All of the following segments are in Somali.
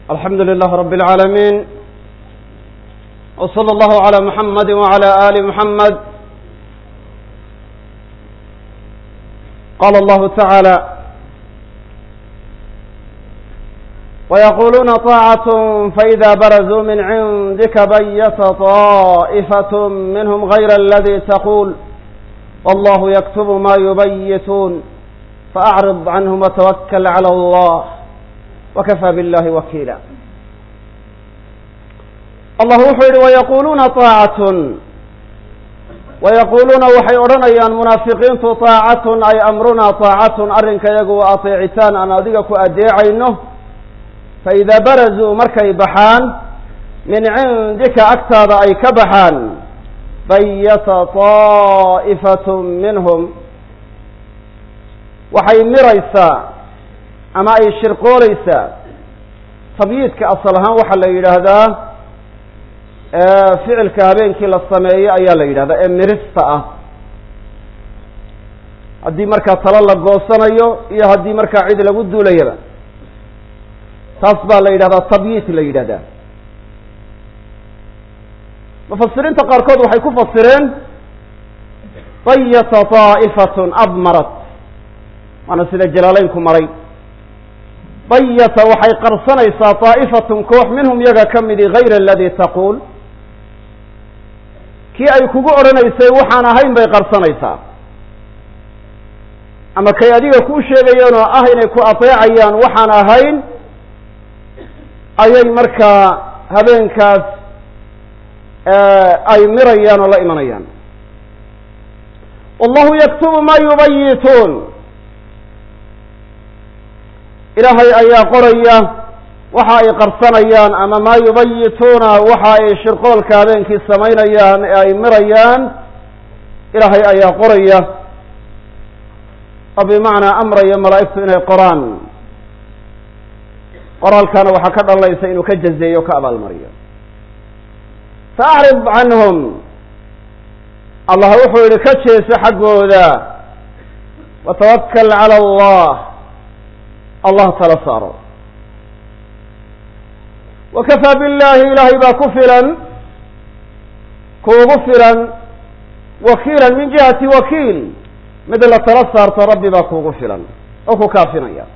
الحمد لله رب العالمين وصلى الله على محمد وعلى آل محمد قال الله تعالى ويقولون طاعة فإذا برزوا من عندك بيت طائفة منهم غير الذي تقول والله يكتب ما يبيتون فأعرض عنهم وتوكل على الله وكفى بالله وكيلا allah wuxuu yihi wayaquuluuna طaacatun wayaquuluuna waxay odhanayaan munaafiqiintu طaacatun ay amrunaa طaacatun arrinka yagu waa ateecitaan aan adiga ku adeecayno faidaa barazuu markay baxaan min cindika agtaada ay ka baxaan bayata طaa'ifaة minhum waxay miraysaa ama ay shirqooleysaa tabyiidka asal ahaan waxaa la yidhaahdaa ficilka habeenkii la sameeyo ayaa la yidhahdaa ee mirista ah haddii markaa talo la goosanayo iyo haddii markaa cid lagu duulayaba taas baa la yidhahdaa tabyiid la yidhahdaa mufasiriinta qaarkood waxay ku fasireen bayata طaa'ifatun abmarat waana sida jalaaleynku maray bayata waxay qarsanaysaa طaa'ifatun koox minhum yaga ka midi gayra aladi taquul kii ay kugu odhanaysay waxaan ahayn bay qarsanaysaa ama kay adiga kuu sheegayeen oo ah inay ku ateecayaan waxaan ahayn ayay markaa habeenkaas ay mirayaan oo la imanayaan wallahu yaktubu ma yubayituun ilaahay ayaa qoraya waxa ay qarsanayaan ama maa yubayituuna waxa ay shirqoolka habeenkii samaynayaan ee ay mirayaan ilaahay ayaa qoraya oo bimacnaa amraya malaa'igtu inay qoraan qoraalkana waxaa ka dhalanaysa inuu ka jazeeyo o ka abaalmariyo faacrid canhum allah wuxuu yihi ka jeeso xaggooda watawakal cala allah allah tala saaro wakafaa billahi ilaahay baa ku filan kuugu filan wakiilan min jihati wakiil mid la tala saarto rabbi baa kuugu filan oo ku kaafinaya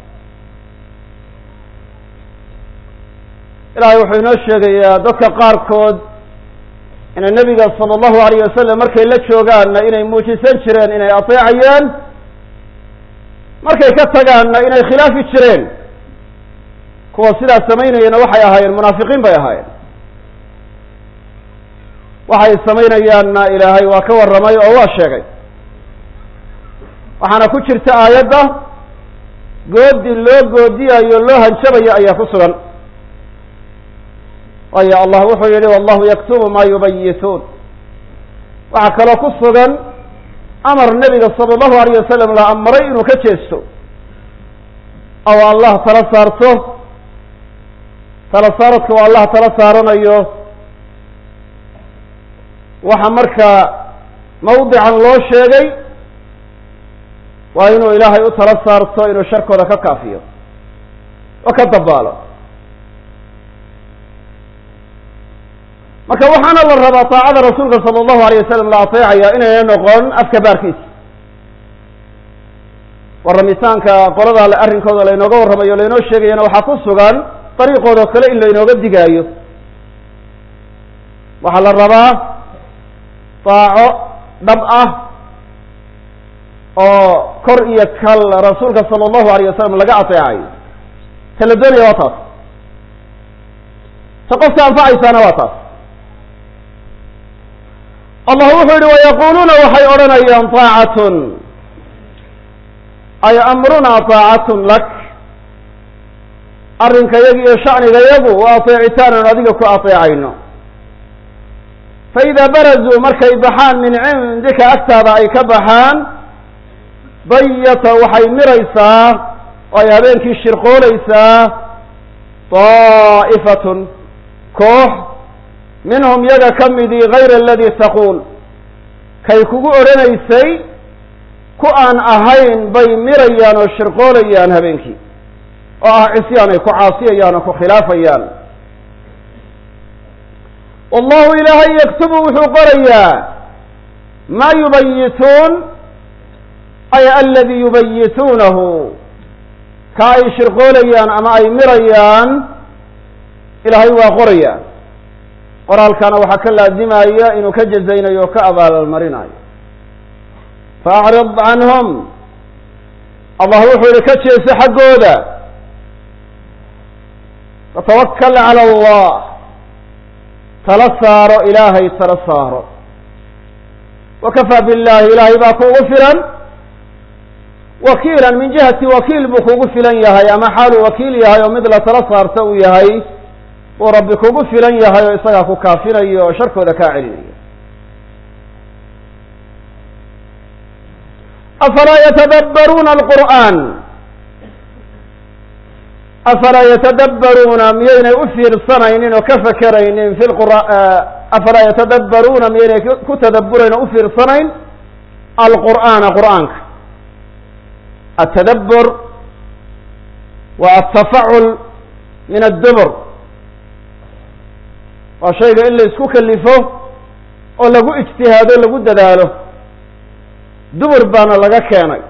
ilahay wuxuu inoo sheegayaa dadka qaarkood inay nebiga sala allahu alayh wasalam markay la joogaanna inay muujisan jireen inay ateecayeen markay ka tagaanna inay khilaafi jireen kuwa sidaas samaynayana waxay ahaayeen munaafiqiin bay ahaayeen waxay samaynayaanna ilaahay waa ka warramay oo waa sheegay waxaana ku jirta aayadda goodi loo goodiyayo loo hanjabayo ayaa ku sugan waayo allah wuxuu yihi wallahu yaktubu ma yubayituun waxaa kaloo ku sugan amar nebiga sala allahu alayh wasalam la amray inuu ka jeesto oo allah tala saarto tala saaradka oo allah tala saaranayo waxa markaa mawdican loo sheegay waa inuu ilaahay u tala saarto inuu sharkooda ka kaafiyo oo ka dabaalo marka waxaana la rabaa taacada rasuulka sala allahu alayh wasalam la ateecaya inayna noqon afka baarkiisa warramitaanka qolada arrinkooda laynooga warramayo laynoo sheegayana waxaa ku sugan dariiqoodao kale in laynooga digaayo waxaa la rabaa daaco dhab ah oo kor iyo kal rasuulka sala allahu alayh wasalam laga ateecayo ta la doonaya waa taas ta qofka anfacaysaana waa taas allah wuxuu yihi wayaquuluuna waxay odhanayaan taacatun ay amrunaa taacatun lak arrinka yagi iyo shaniga yagu waa ateecitaan aan adiga ku ateecayno faidaa barazuu markay baxaan min cindika agtaada ay ka baxaan bayata waxay miraysaa oo ay habeenkii shirqooleysaa daa'ifatun koox minhum yaga ka midii gayra aladi taquul kay kugu odhanaysay ku aan ahayn bay mirayaan oo shirqoolayaan habeenkii oo ah cisyaan ay ku caasiyayaan oo ku khilaafayaan wallahu ilaahay yaktubu wuxuu qorayaa maa yubayituun ay aladii yubayituunahu ka ay shirqoolayaan ama ay mirayaan ilaahay waa qoraya qoraalkana waxaa ka laazimaya inuu ka jazaynayo o ka abaalmarinayo faacrid canhum allah wuxuu ihi ka jeeso xaggooda fatawakal cala allah tala saaro ilaahay tala saaro wakafaa billahi ilaahay baa kuugu filan wakiilan min jihati wakiil buu kugu filan yahay ama xaaluu wakiil yahay oo mid la tala saarto uu yahay uu rabbi kugu filan yahay oo isagaa ku kaafinayo oo sharkooda kaa celinayo afalaa yatadabbaruuna alqur'aan afalaa yatadabbaruuna miyaynay u fiirsanaynin oo ka fakeraynin fi lqura afalaa yatadabbaruuna miyaynay ku tadabburayn oo u fiirsanayn alqur'aana qur'aanka atadabbur wa altafacul min addubur waa shayga in la isku kalifo oo lagu ijtihaado lagu dadaalo dubur baana laga keenay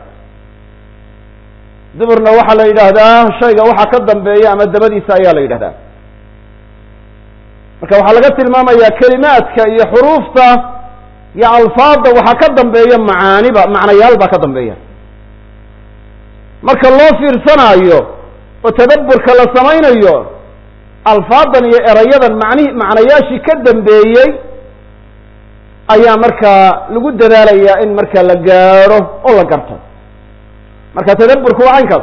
duburna waxaa la yidhaahdaa shayga waxa ka dambeeya ama dabadiisa ayaa la yidhahdaa marka waxaa laga tilmaamayaa kelimaadka iyo xuruufta iyo alfaadda waxaa ka dambeeya macaaniba macnayaal baa ka dambeeya marka loo fiirsanaayo oo tadabburka la samaynayo alfaadan iyo erayadan macnihi macnayaashii ka dambeeyey ayaa markaa lagu dadaalayaa in marka la gaadho oo la garto marka tadabburku waa caynkaas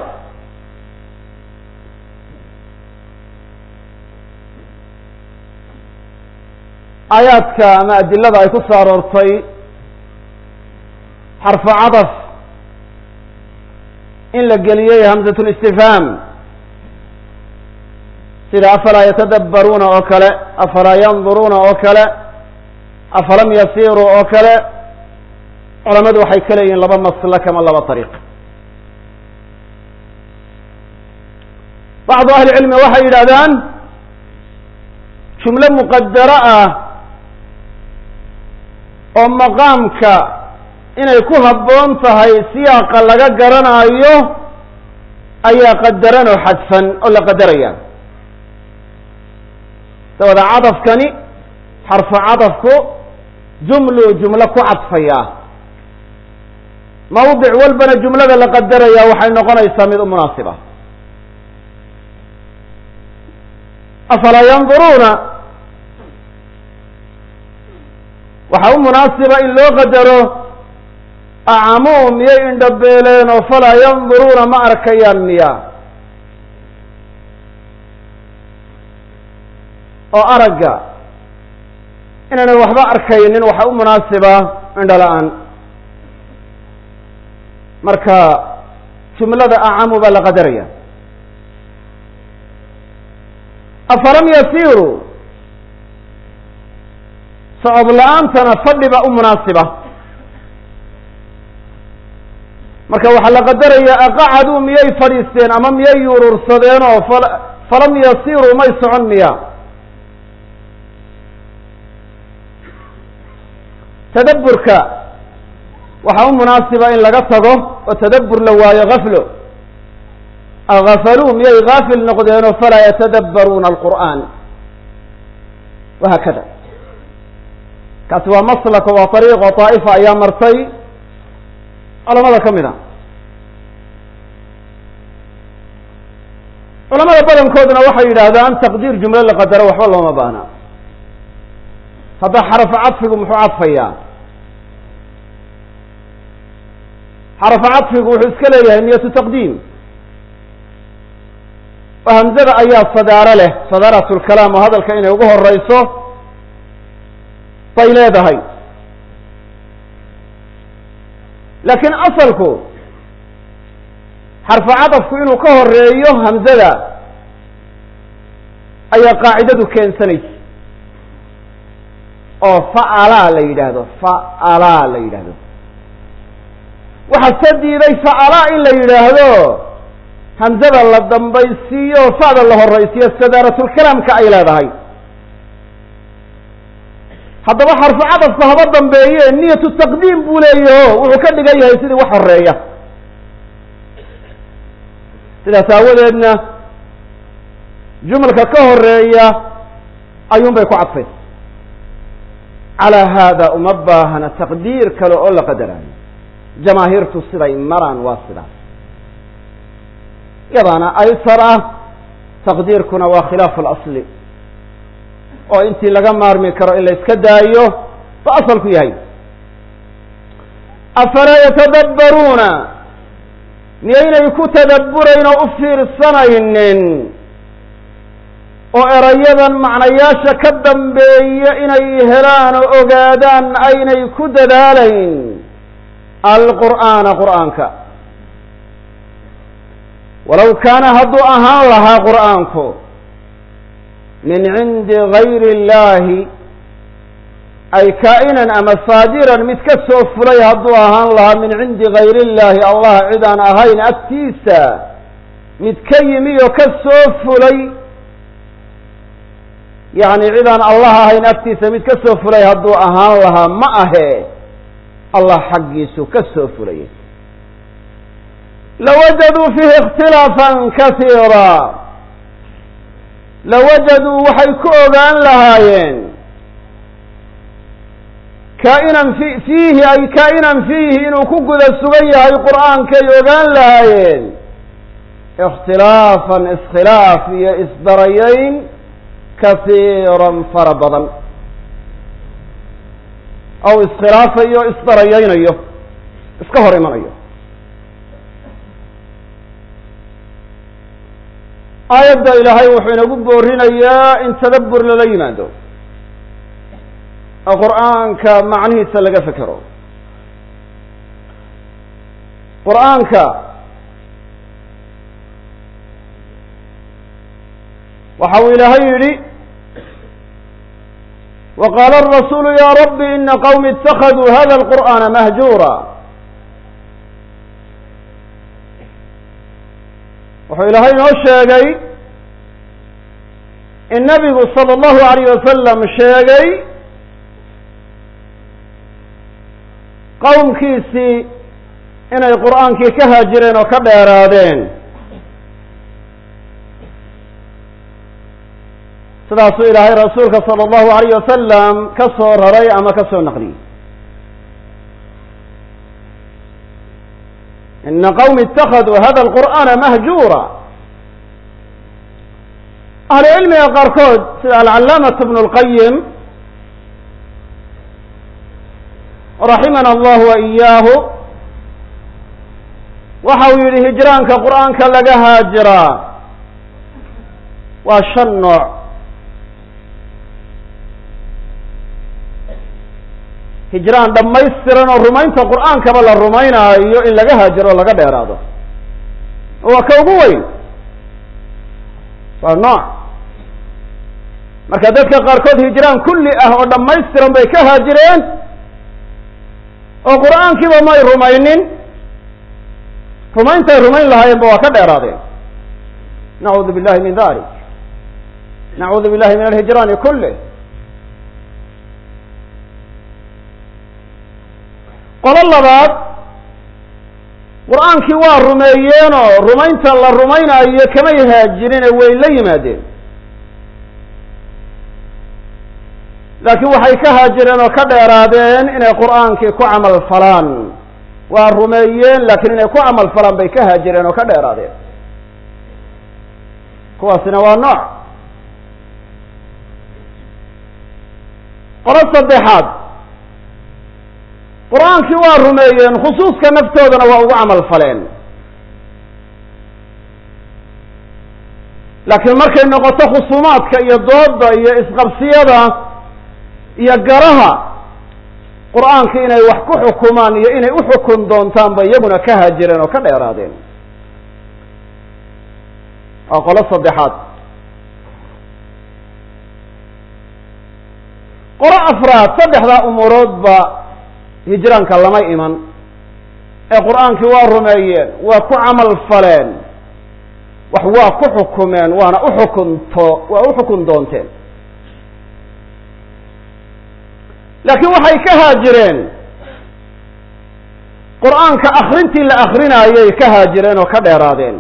aayaadka ama adilada ay ku soo aroortay xarfu cadaf in la geliyey hamzat listifhaam sida afalaa yatadabbaruuna oo kale afalaa yanduruuna oo kale afalam yasiruu oo kale culamadu waxay ka leeyihiin laba maslak ama laba ariiq bacdu ahli cilmi waxay yidhahdaan jumlo muqadaro ah oo maqaamka inay ku habboon tahay siyaaqa laga garanaayo ayaa qadaran oo xadfan oo la qadaraya dabada cadafkani xarfu cadafku jumluu jumlo ku cadfaya mawdic walbana jumlada la qadaraya waxay noqonaysaa mid u munaasiba afalaa yanduruuna waxaa u munaasiba in loo qadaro acamuu miyay indhabeeleen oo falaa yanduruuna ma arkayaan miya oo aragga inaanay waxba arkaynin waxaa u munaasiba indho la-aan marka jumlada acamu baa la qadaraya afalam yasiiruu socod la-aantana fadhi baa u munaasiba marka waxaa la qadaraya aqacaduu miyay fadhiisteen ama miyay yuruursadeen oo falam yasiruu may socon miya tadabburka waxaa u munaasiba in laga tago oo tadabbur la waayo gaflo agafaluu miyay gaafil noqdeenoo falaa yatadabbaruuna alqur'aan wahaakada kaasi waa maslaka waa ariiqo طaa'ifa ayaa martay culamada ka mid a culamada badankooduna waxay yidhaahdaan taqdiir jumlo la qadaro waxba looma baahna hadda xarafu cadfigu muxuu cadfayaa xarafu cadfigu wuxuu iska leeyahay niyatu taqdiim oo hamzada ayaa sadaaro leh sadaarat lkalaam oo hadalka inay ugu horeyso bay leedahay laakiin asalku xarfu cadafku inuu ka horeeyo hamzada ayaa qaacidadu keensanaysa oo facalaa la yidhaahdo facalaa la yidhaahdo waxaa se diiday facalaa in la yidhaahdo hamzada la dambaysiiyo o fa'da la horaysiiyo sadaaratulkalaamka ay leedahay haddaba xarfu cadafka haba dambeeye niyatu taqdiim buu leeyaho wuxuu ka dhigan yahay sidii wax horeeya sidaas aawadeedna jumalka ka horeeya ayuun bay ku cadfay calaa haada uma baahana taqdiir kale oo la qadaraayo jamaahiirtu siday maraan waa sidaas yadaana aysar ah taqdiirkuna waa khilaafu اlasli oo intii laga maarmi karo in la iska daayo ba asalku yahay afalaa yatadabbaruuna miyaynay ku tadabburayn oo u fiirsanaynin oo erayadan macnayaasha ka dambeeya inay helaan oo ogaadaan aynay ku dadaalayn alqur'aana qur'aanka walow kaana hadduu ahaan lahaa qur'aanku min cindi gayri اllahi ay kaa'inan ama saadiran mid ka soo fulay hadduu ahaan lahaa min cindi gayri اllahi allah cid aan ahayn agtiisa mid ka yimi oo ka soo fulay yacni cid aan allah ahayn agtiisa mid ka soo fulay hadduu ahaan lahaa ma ahe allah xaggiisu ka soo fulay lawajaduu fiihi ikhtilaafan kasiira lawajaduu waxay ku ogaan lahaayeen kaa'inan fi fiihi ay kaa'inan fiihi inuu ku guda sugan yahay qur'aankay ogaan lahaayeen ikhtilaafan iskhilaaf iyo isdarayayn kasiiran fara badan aw iskhilaafayo isdarayaynayo iska hor imanayo aayadda ilaahay wuxuu inagu boorinayaa in tadabbur lala yimaado oo qur'aanka macnihiisa laga fekero qur'aanka waxa uu ilaahay yidhi wa qaala arasuulu ya rabbi ina qawmi itakaduu hada alqur'aana mahjuura wuxuu ilaahay inoo sheegay in nabigu sala allahu alayh wasalam sheegay qowmkiisii inay qur'aankii ka haajireen oo ka dheeraadeen sidaasuu ilaahay rasuulka sala allahu alayh wasalam ka soo raray ama ka soo naqliyey ina qawmi itakaduu hada alqur'aana mahjuura ahlu cilmiga qaarkood sida alcalaamatu bnu lqayim raximana allahu wa iyaahu waxa uu yidhi hijraanka qur'aanka laga haajiraa waa shan nooc hijraan dhammaystiran oo rumaynta qur'aankaba la rumaynaayo in laga haajiro o laga dheeraado waa ka ugu weyn waa nooc marka dadka qaarkood hijraan kulli ah oo dhammaystiran bay ka haajireen oo qur'aankiiba may rumaynin rumayntay rumayn lahaayeenba waa ka dheeraadeen nacuudu billahi min dalik nacuudu billahi min alhijraani kulih qolo labaad qur-aankii waa rumeeyeenoo rumaynta la rumaynaayo kamay haajirine way la yimaadeen laakiin waxay ka haajireen oo ka dheeraadeen inay qur'aankii ku camal falaan waa rumeeyeen laakiin inay ku camal falaan bay ka haajireen oo ka dheeraadeen kuwaasina waa nooc qolo saddexaad qur-aankii waa rumeeyeen khusuuska naftoodana waa ugu camal faleen laakiin markay noqoto khusuumaadka iyo dooda iyo isqabsiyada iyo garaha qur-aanka inay wax ku xukumaan iyo inay u xukun doontaan bay iyaguna ka haajireen oo ka dheeraadeen waa qolo saddexaad qolo afraad saddexdaa umuuroodba hijraanka lama iman ee qur-aankii waa rumeeyeen waa ku camal faleen wax waa ku xukumeen waana uxukunto waa u xukun doonteen laakiin waxay ka haajireen qur-aanka akrintii la akrinaayay ka haajireen oo ka dheeraadeen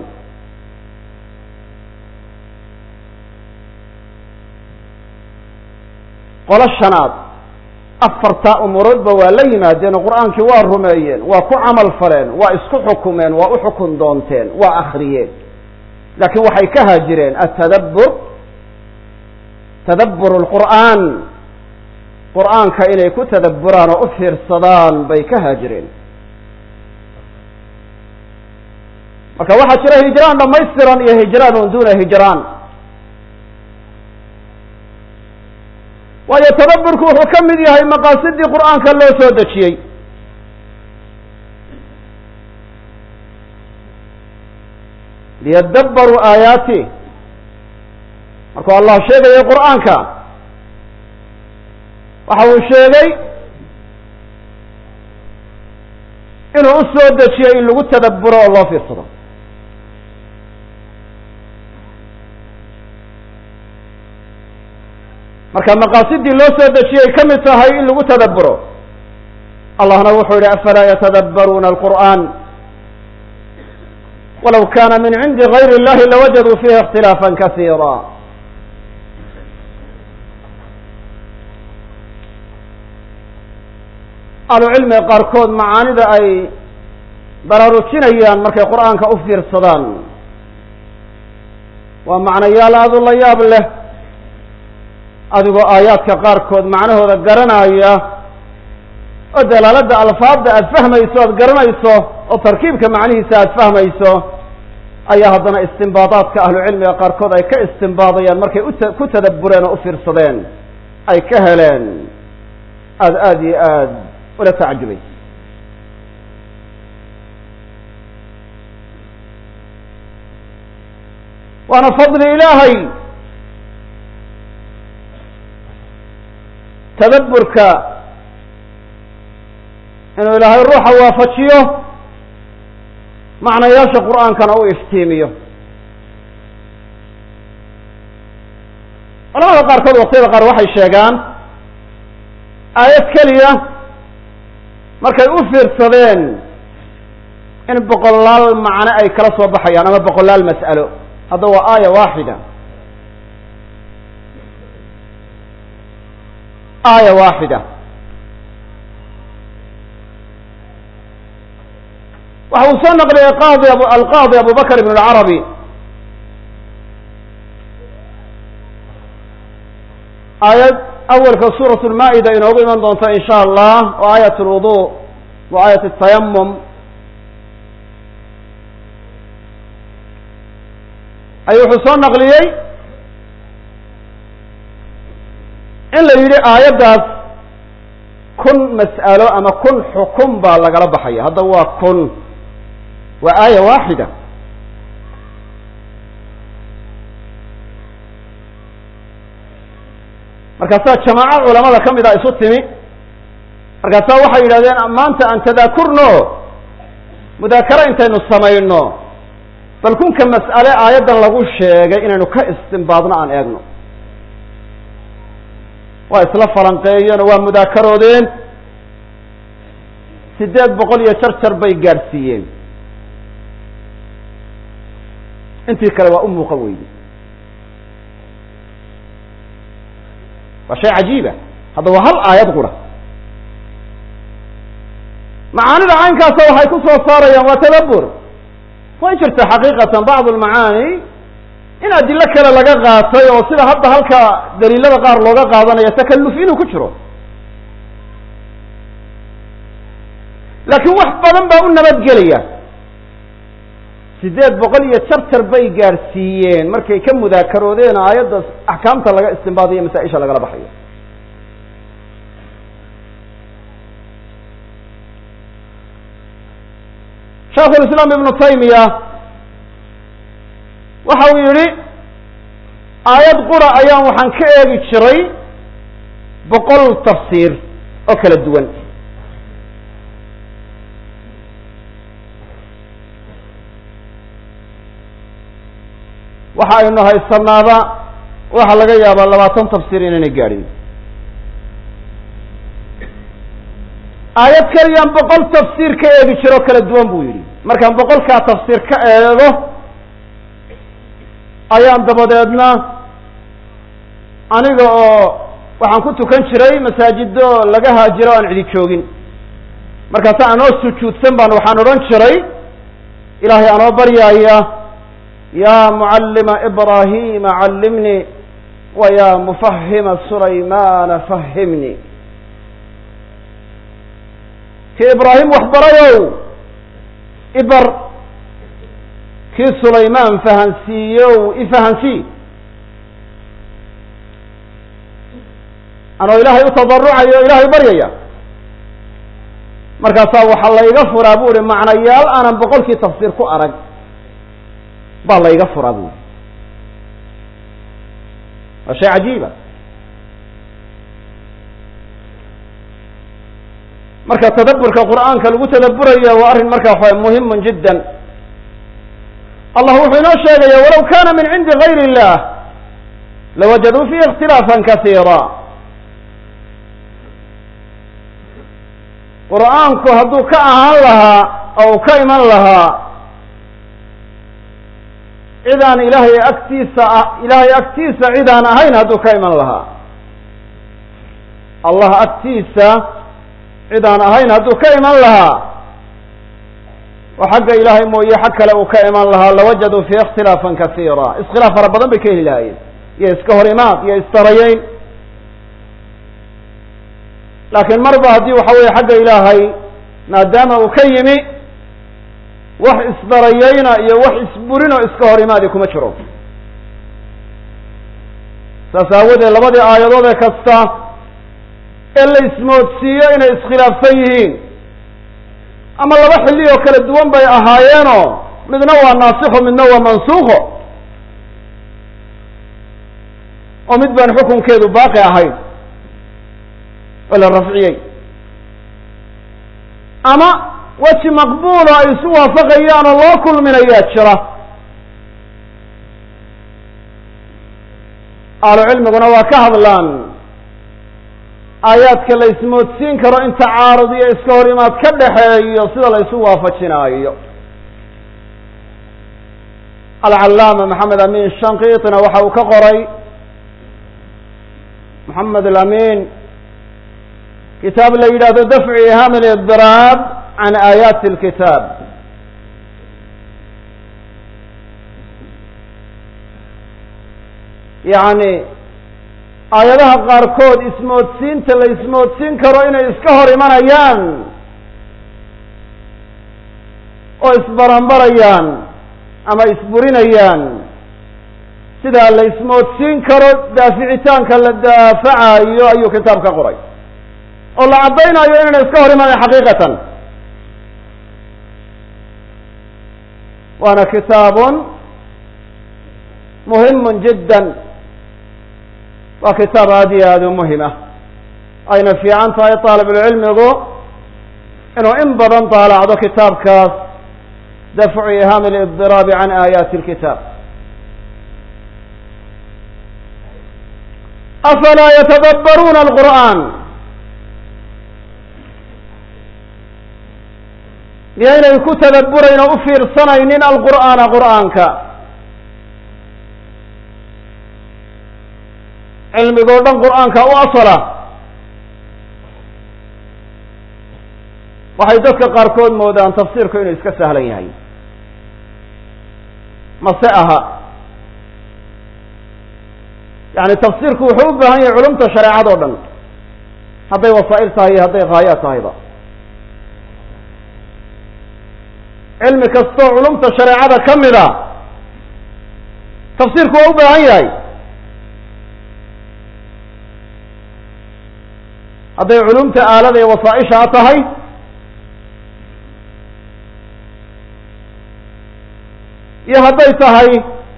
qolo shanaad afartaa umuroodba waa la yimaadeen oo qur-aankii waa rumeeyeen waa ku camal faleen waa isku xukumeen waa u xukun doonteen waa akriyeen laakiin waxay ka haajireen atadabbur tadabbur lqur'aan qur-aanka inay ku tadabburaan oo u fiirsadaan bay ka haajireen marka waxaa jira hijraan dhamaystiran iyo hijraanun duna hijraan waayo tadabburku wuxuu ka mid yahay maqaasidii qur'aanka loo soo dejiyey liyadabbaruu aayaati markuu allah sheegayay qur'aanka waxa uu sheegay inuu u soo dejiyey in lagu tadabburo oo loo fiirsado marka maqaasidii loo soo dejiyey ka mid tahay in lagu tadabburo allahna wuxuu yihi afalaa yatadabbaruuna alqur'an walaw kana min cindi gayr اllahi lawajaduu fiihi اkhtilaafa kasiira ahlucilmiga qaarkood macaanida ay baraarujinayaan markay qur'aanka u fiirsadaan waa macnayaal aada u la yaab leh adigoo aayaadka qaarkood macnahooda garanaya oo dalaaladda alfaadda aada fahmayso aada garanayso oo tarkiibka macnihiisa aada fahmayso ayaa haddana istimbaadaadka ahlucilmiga qaarkood ay ka istimbaadayaan markay ut ku tadabbureen oo u fiirsadeen ay ka heleen aada aada iyo aad ula tacajubayso waana fadli ilaahay tadabburka inuu ilaahay ruuxa waafajiyo macnayaasha qur'aankana u iftiimiyo culamada qaarkood waqtiyada qaar waxay sheegaan aayad keliya markay u fiirsadeen in boqolaal macno ay kala soo baxayaan ama boqolaal mas'alo hadda waa aaya waaxida aaya waaxida waxa uu soo naqliyay qaadi ab alqaadi abu bakr ibn اlcarabi aayad awalka suuraة اlmaa'ida inoogu iman doonto in sha allah oo aayat اlwudu wa aayat الtayamum ayuu wuxuu soo naqliyey in la yidhi aayaddaas kun mas'alo ama kun xukun baa lagala baxaya hadda waa kun waa aaya waaxida markaasaa jamaaco culamada ka mid a isu timi markaasaa waxay yidhahdeen maanta aan tadaakurno mudaakaro intaynu samayno bal kunka mas'ale aayaddan lagu sheegay inaynu ka istimbaadno aan eegno waa isla falanqeeyeen oo waa mudaakaroodeen siddeed boqol iyo jar jar bay gaadhsiiyeen intii kale waa u muuqan weyde waa shay cajiiba hadda waa hal aayad qura macaanida caynkaasa waxay ku soo saarayaan waa tadabbur way jirta xaqiiqatan bacd almacaani in adilo kale laga qaatay oo sida hadda halka daliilada qaar looga qaadanayo takalluf inuu ku jiro laakiin wax badan baa u nabadgelaya siddeed boqol iyo jarjar bay gaadhsiiyeen markay ka mudaakaroodeen aayadda axkaamta laga istimbaadayo masaa-isha lagala baxayo shaekhulislaam ibnu taymiya waxa uu yidhi aayad qura ayaan waxaan ka eegi jiray boqol tafsiir oo kala duwan waxa aynu haysanaaba waxaa laga yaabaa labaatan tafsiir inaynay gaadhin aayad keliyaan boqol tafsiir ka eegi jiro kala duwan buu yidhi markaan boqolkaa tafsiir ka eego ayaan dabadeedna aniga oo waxaan ku tukan jiray masaajido laga haajiro o aan cidi joogin markaasa anoo sujuudsan baan waxaan odhan jiray ilaahay anoo baryaaya ya mucallima ibrahima callimnii wa ya mufahima sulaymana fahimnii kii ibraahim waxbarayow ibar kii sulaymaan fahansiiyow ifahansii anoo ilaahay u tadarucayo o ilaahay baryaya markaasaa waxaa layga furaa bu uhi macnayaal aanan boqolkii tafsiir ku arag baa layga furaa bu uhi waa shay cajiiba marka tadaburka qur'aanka lagu tadaburaya waa arrin marka waxa muhimun jiddan allah wuxuu inoo sheegaya walaw kana min cindi gayr illah lawajaduu fihi ikhtilaafan kasiira qur'aanku hadduu ka ahaan lahaa oo uu ka iman lahaa cidaan ilaahay agtiisa ah ilaahay agtiisa cidaan ahayn hadduu ka iman lahaa allah agtiisa cidaan ahayn hadduu ka iman lahaa oo xagga ilaahay mooye xag kale uu ka iman lahaa lawajaduu fiihi ikhtilaafan kasiira iskhilaaf fara badan bay ka heli lahaayeen iyo iska hor imaad iyo istarayeyn laakiin marba haddii waxa weeye xagga ilaahay maadaama uu ka yimi wax isdarayeyna iyo wax isburinoo iska hor imaadi kuma jiro saas aawadeed labadii aayadood ee kasta ee la ismoodsiiyo inay iskhilaafsan yihiin ama laba xilli oo kala duwan bay ahaayeenoo midna waa naasikho midna waa mansuukho oo mid baan xukunkeedu baaqi ahayn oo la rafciyey ama weji maqbuulo ay isu waafaqayaan oo loo kulminayaa jira ahlu cilmiguna waa ka hadlaan aayaadka la ismoodsiin karo in tacaarud iyo iska hor imaad ka dhexeeyo sida la isu waafajinaayo alcallaama maxamed amin shankiitina waxa uu ka qoray maxamed alamin kitaab la yidhahdo dafcu iham lidiraab can aayaati lkitaab yani aayadaha qaarkood ismoodsiinta la ismoodsiin karo inay iska hor imanayaan oo isbaranbarayaan ama isburinayaan sidaa la ismoodsiin karo daaficitaanka la daafacayo ayuu kitaab ka qoray oo la caddaynayo inayna iska hor imanayn xaqiiqatan waana kitaabun muhimun jiddan waa kitaab aad iyo aada u muhim ah ayna fiican tahay taalibulcilmigu inuu in badan daalacdo kitaabkaas dafcu ihami liddiraabi can aayaati lkitaab afalaa yatadabbaruuna alqur'aan miyaynay ku tadabburayn oo u fiirsanaynin alqur'aana qur'aanka cilmigoo dhan qur'aanka u asala waxay dadka qaarkood moodaan tafsiirku inuu iska sahlan yahay mase aha yani tafsiirku wuxuu u baahan yahay culumta shareecad o dhan hadday wasaa'il tahay iyo hadday haayaad tahayba cilmi kastoo culumta shareecada ka mida tafsiirku waa u baahan yahay hadday culumta aalada ee wasaaishaa tahay iyo hadday tahay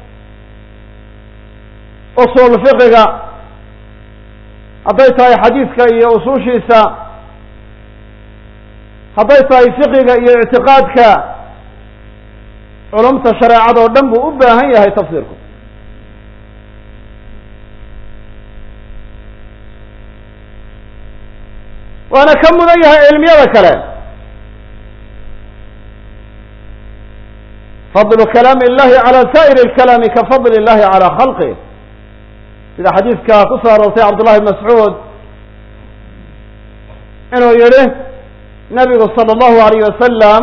usul fiqiga hadday tahay xadiidka iyo usushiisa hadday tahay fiqiga iyo ictiqaadka culumta shareecada oo dhan buu u baahan yahay tafsiirku waana ka mudan yahay cilmiyada kale fadlu kalaami illahi cala saa'iri lkalaami ka fadli illahi cala khalqih sida xadiidka ku soo aroortay cabdullahi bn mascuud inuu yihi nabigu sala allahu alayh wasalam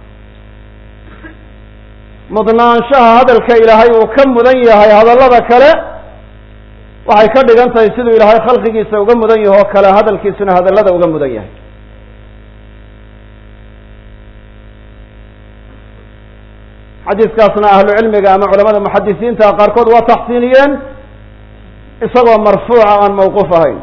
mudnaanshaha hadalka ilaahay uu ka mudan yahay hadallada kale waxay ka dhigan tahay siduu ilaahay khalqigiisa uga mudan yaho o kale hadalkiisuna hadallada uga mudan yahay xadiiskaasna ahlu cilmiga ama culamada muxadisiinta qaarkood waa taxsiiniyeen isagoo marfuuca aan mawquuf ahayn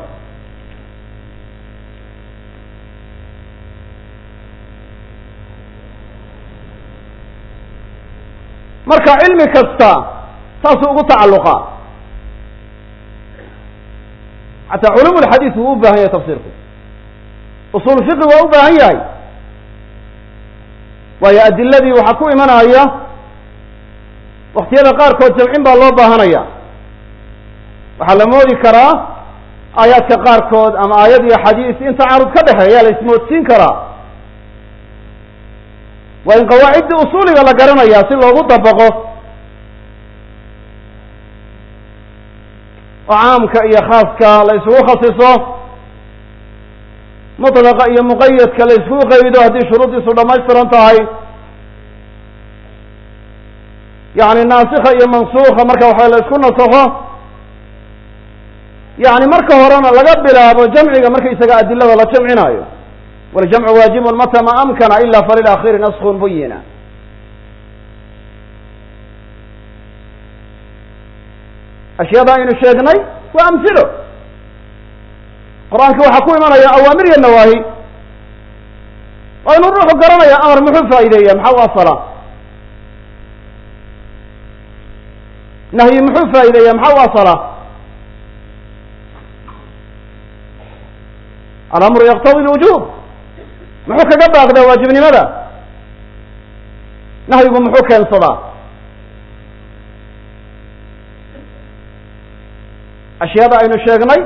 marka cilmi kasta saasuu ugu tacalluqa xataa culum lxadiis wuu u baahan yahay tafsiirku usul fiqi waa u baahan yahay waayo adiladii waxaa ku imanaya waktiyada qaarkood jamcin baa loo baahanaya waxaa la moodi karaa aayaadka qaarkood ama aayad iyo xadiis in tacaarud ka dhexeeya la ismoodsiin karaa waa in qawaacidda usuuliga la garanaya si loogu dabaqo oo caamka iyo khaaska la isugu khasiso mutlaqa iyo muqayadka la iskugu qaydo haddii shuruuddiisu dhamaystiran tahay yani naasikha iyo mansuukha marka waxa la isku nasakho yani marka horena laga bilaabo jamciga markaysaga adilada la jamcinaayo waljamcu waajibun mata ma amkana ila falilaakhiri naskun buyina ashyaada aynu sheegnay waa amhilo qur-aanka waxaa ku imanaya awaamir iyo nawaahi waa inuu ruuxu garanaya amar muxuu faa'ideeya maxaa u asala nahyi muxuu faa'ideeya maxaa u asala alamru yaqtadi lwujub muxuu kaga baaqdaa waajibnimada nahyigu muxuu keensadaa ashyaada aynu sheegnay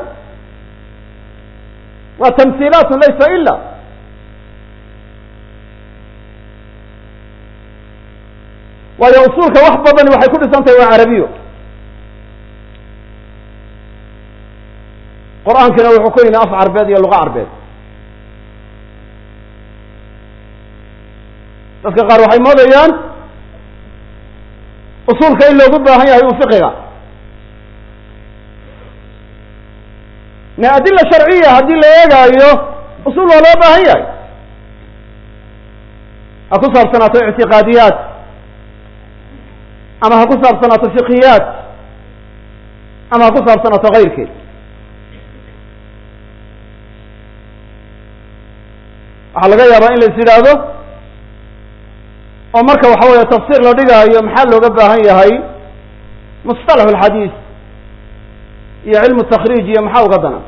waa tamhiilaat laysa ila waayo usuulka wax badani waxay ku dhisan tahay waa carabiyo qur-aankina wuxuu ku yimi af carbeed iyo luqa carbeed dadka qaar waxay moodayaan usuulka in loogu baahan yahay u fiqiga ne adila sharciya haddii la eegaayo usul waa loo baahan yahay ha ku saabsanaato ictiqaadiyaat ama ha ku saabsanaato fiqiyaat ama ha ku saabsanaato kayrkeed waxaa laga yaabaa in la is yidhaahdo oo marka waxa weeye tafsiir la dhigaayo maxaa looga baahan yahay musطalax اlxadiis iyo cilmu takriij iyo maxaa uga dana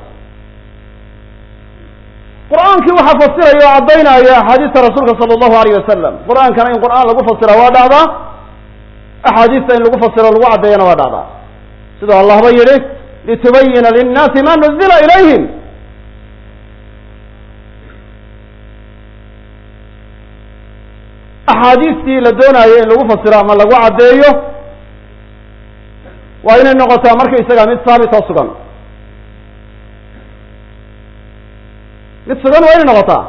qur'aankii waxaa fasiraya oo caddaynaya axaadiista rasuulka sala allahu alayh wasalam qur'aankana in qur'aan lagu fasira waa dhacdaa axaadiista in lagu fasiro lagu caddeeyana waa dhacdaa siduu allahba yihi litubayina linnaasi ma nuzila ilayhim axaadiistii la doonayo in lagu fasiro ama lagu caddeeyo waa inay noqotaa markaysaga mid saabit oo sugan mid sugan waa inay noqotaa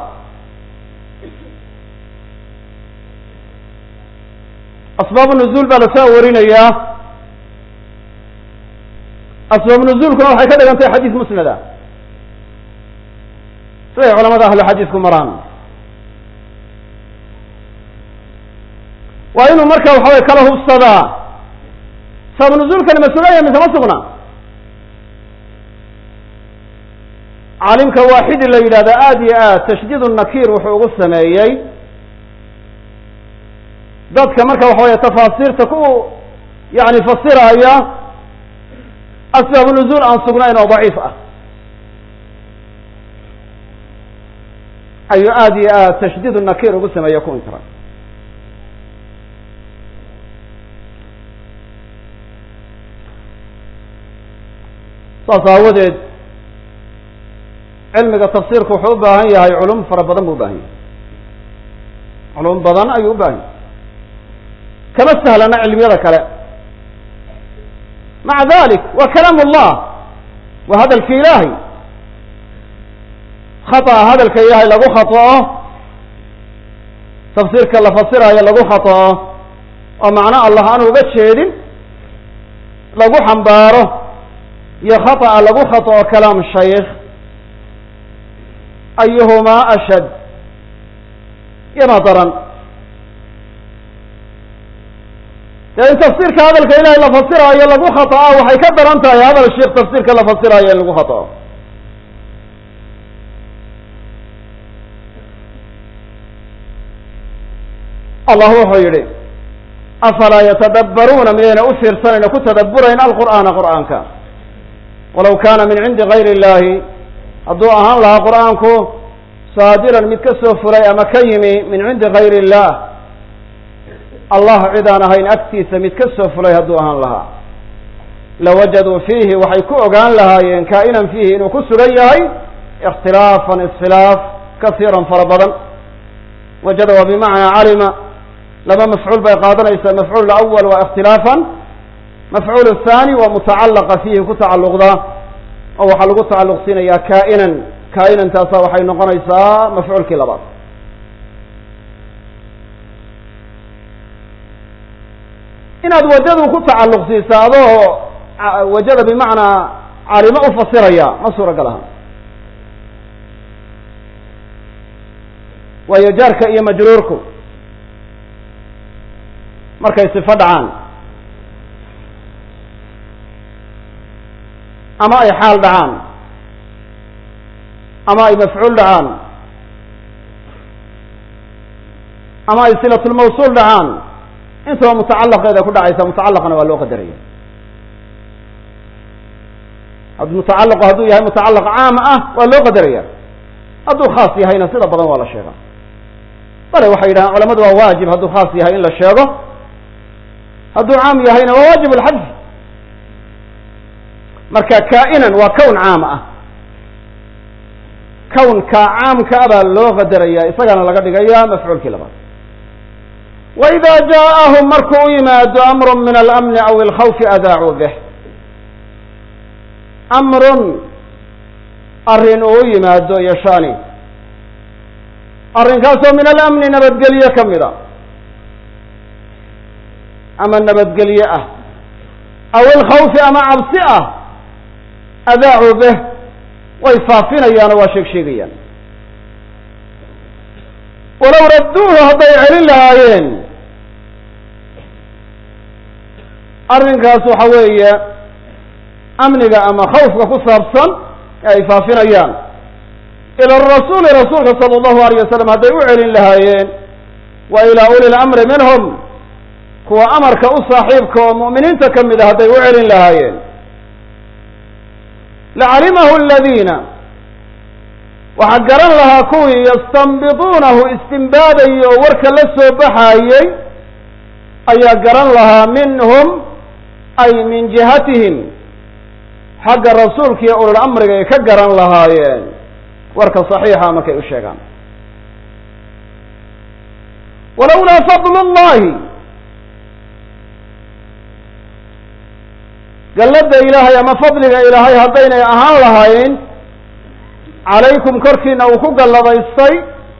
asbaabu nuzuul baa lasoo warinayaa asbaabu nuzuulkuna waxay ka dhigan tahay xadiis musnada siday culamada ahlu xadiisku maraan waa inuu marka waxa way kala hubsadaa sabab nuzuulkani ma sugan yahay mise ma sugna caalimka waaxidi la yidhahda aada iyo aad tashdiid nakiir wuxuu ugu sameeyey dadka marka waxa weeye tafaasiirta ku yani fasiraya asbaabu nuzuul aan sugnayn oo daciif ah ayuu aada iyo aad tashdiid nakiir ugu sameeye ku inkira saas aawadeed cilmiga tafsiirku wuxuu u baahan yahay culum fara badan buu u baahan yahay culum badan ayuu u baahan yahay kama sahlana cilmiyada kale maca dalik wa kalaam ullah waa hadalki ilaahay khata'a hadalka ilaahay lagu khata'o tafsiirka la fasiraayo lagu khata'o oo macno allah aan uga jeedin lagu xambaaro iyo khata'a lagu khata'o kalaam shaykh ayuhumaa ashad yana daran dee in tafsiirka hadalka ilahay la fasiraayo lagu khata'a waxay ka daran tahay hadal sheikh tafsiirka la fasiraayo in lagu khata'o allah wuxuu yihi afalaa yatadabbaruuna miyayna u fiirsanayna ku tadabburayn alqur'aana qur'aanka walaw kaana min cindi gayri illahi hadduu ahaan lahaa qur'aanku saadiran mid ka soo fulay ama ka yimi min cindi gayri illah allah cid aan ahayn agtiisa mid ka soo fulay hadduu ahaan lahaa lawajaduu fiihi waxay ku ogaan lahaayeen kaa'inan fiihi inuu ku sugan yahay ikhtilaafan iskhilaaf kasiiran fara badan wajada waa bimacnaa calima laba mafcuul bay qaadanaysaa mafcuul awal waa ikhtilaafan mafcuul thani waa mutacalaqa fiihi ku tacalluqda oo waxaa lagu tacalluq siinayaa kaa'inan kaa'inan taasa waxay noqonaysaa mafcuulkii labaad inaad wajadu ku tacalluq siisa adoo wajada bimacnaa calimo u fasiraya ma suuragal aha waayo jaarka iyo majruurku markay sifo dhacaan ama ay xaal dhacaan ama ay mafcuul dhacaan ama ay silatulmawsuul dhacaan intaba mutacalaqeeda ku dhacaysa mutacalaqana waa loo qadaraya mutacalaqu hadduu yahay mutacalaq caam ah waa loo qadaraya hadduu khaas yahayna sida badan waa la sheega bale waxay yidhahaan culamadu waa waajib hadduu khaas yahay in la sheego hadduu caam yahayna waa waajib alxadf marka kaa'inan waa kown caam ah kownka caamka a baa loo qadaraya isagana laga dhigaya mafcuulkii labaad wa ida jaaءahum markuu u yimaado amru min alamni aw alkhawfi adaacuu bih amrun arrin uu u yimaado iyo shani arrinkaasoo min alamni nabadgelye ka mid a ama nabadgelye ah aw alkhawfi ama cabsi ah adaacuu bih way faafinayaanoo waa sheeg sheegayaan walow radduuhu hadday celin lahaayeen arrinkaas waxa weeye amniga ama khawfka ku saabsan ee ay faafinayaan ila rasuuli rasuulka sala allahu alayh wasalam hadday u celin lahaayeen wa ilaa uli lamri minhum kuwa amarka u saaxiibka oo mu'miniinta ka mid a hadday u celin lahaayeen lacalimahu aladiina waxaa garan lahaa kuwii yastanbiduunahu istimbaadayay oo warka la soo baxaayey ayaa garan lahaa minhum ay min jihatihim xagga rasuulka iyo ulul amriga ay ka garan lahaayeen warka saxiixa markay u sheegaan walowlaa fadlu llahi galladda ilaahay ama fadliga ilaahay haddaynay ahaan lahayn calaykum korkiina uu ku galladaystay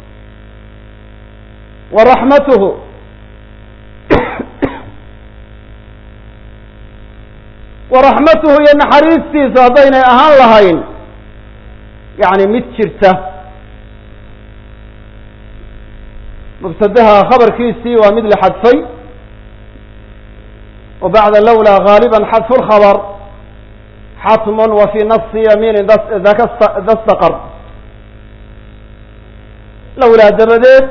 wa raxmatuhu wa raxmatuhu iyo naxariistiisa haddaynay ahaan lahayn yacni mid jirta mubtadaha khabarkiisii waa mid la xadfay wa bacda lawlaa gaaliba xadfu lkhabr xatm wa fi nasi yamiini dasdaqar lawlaa dabadeed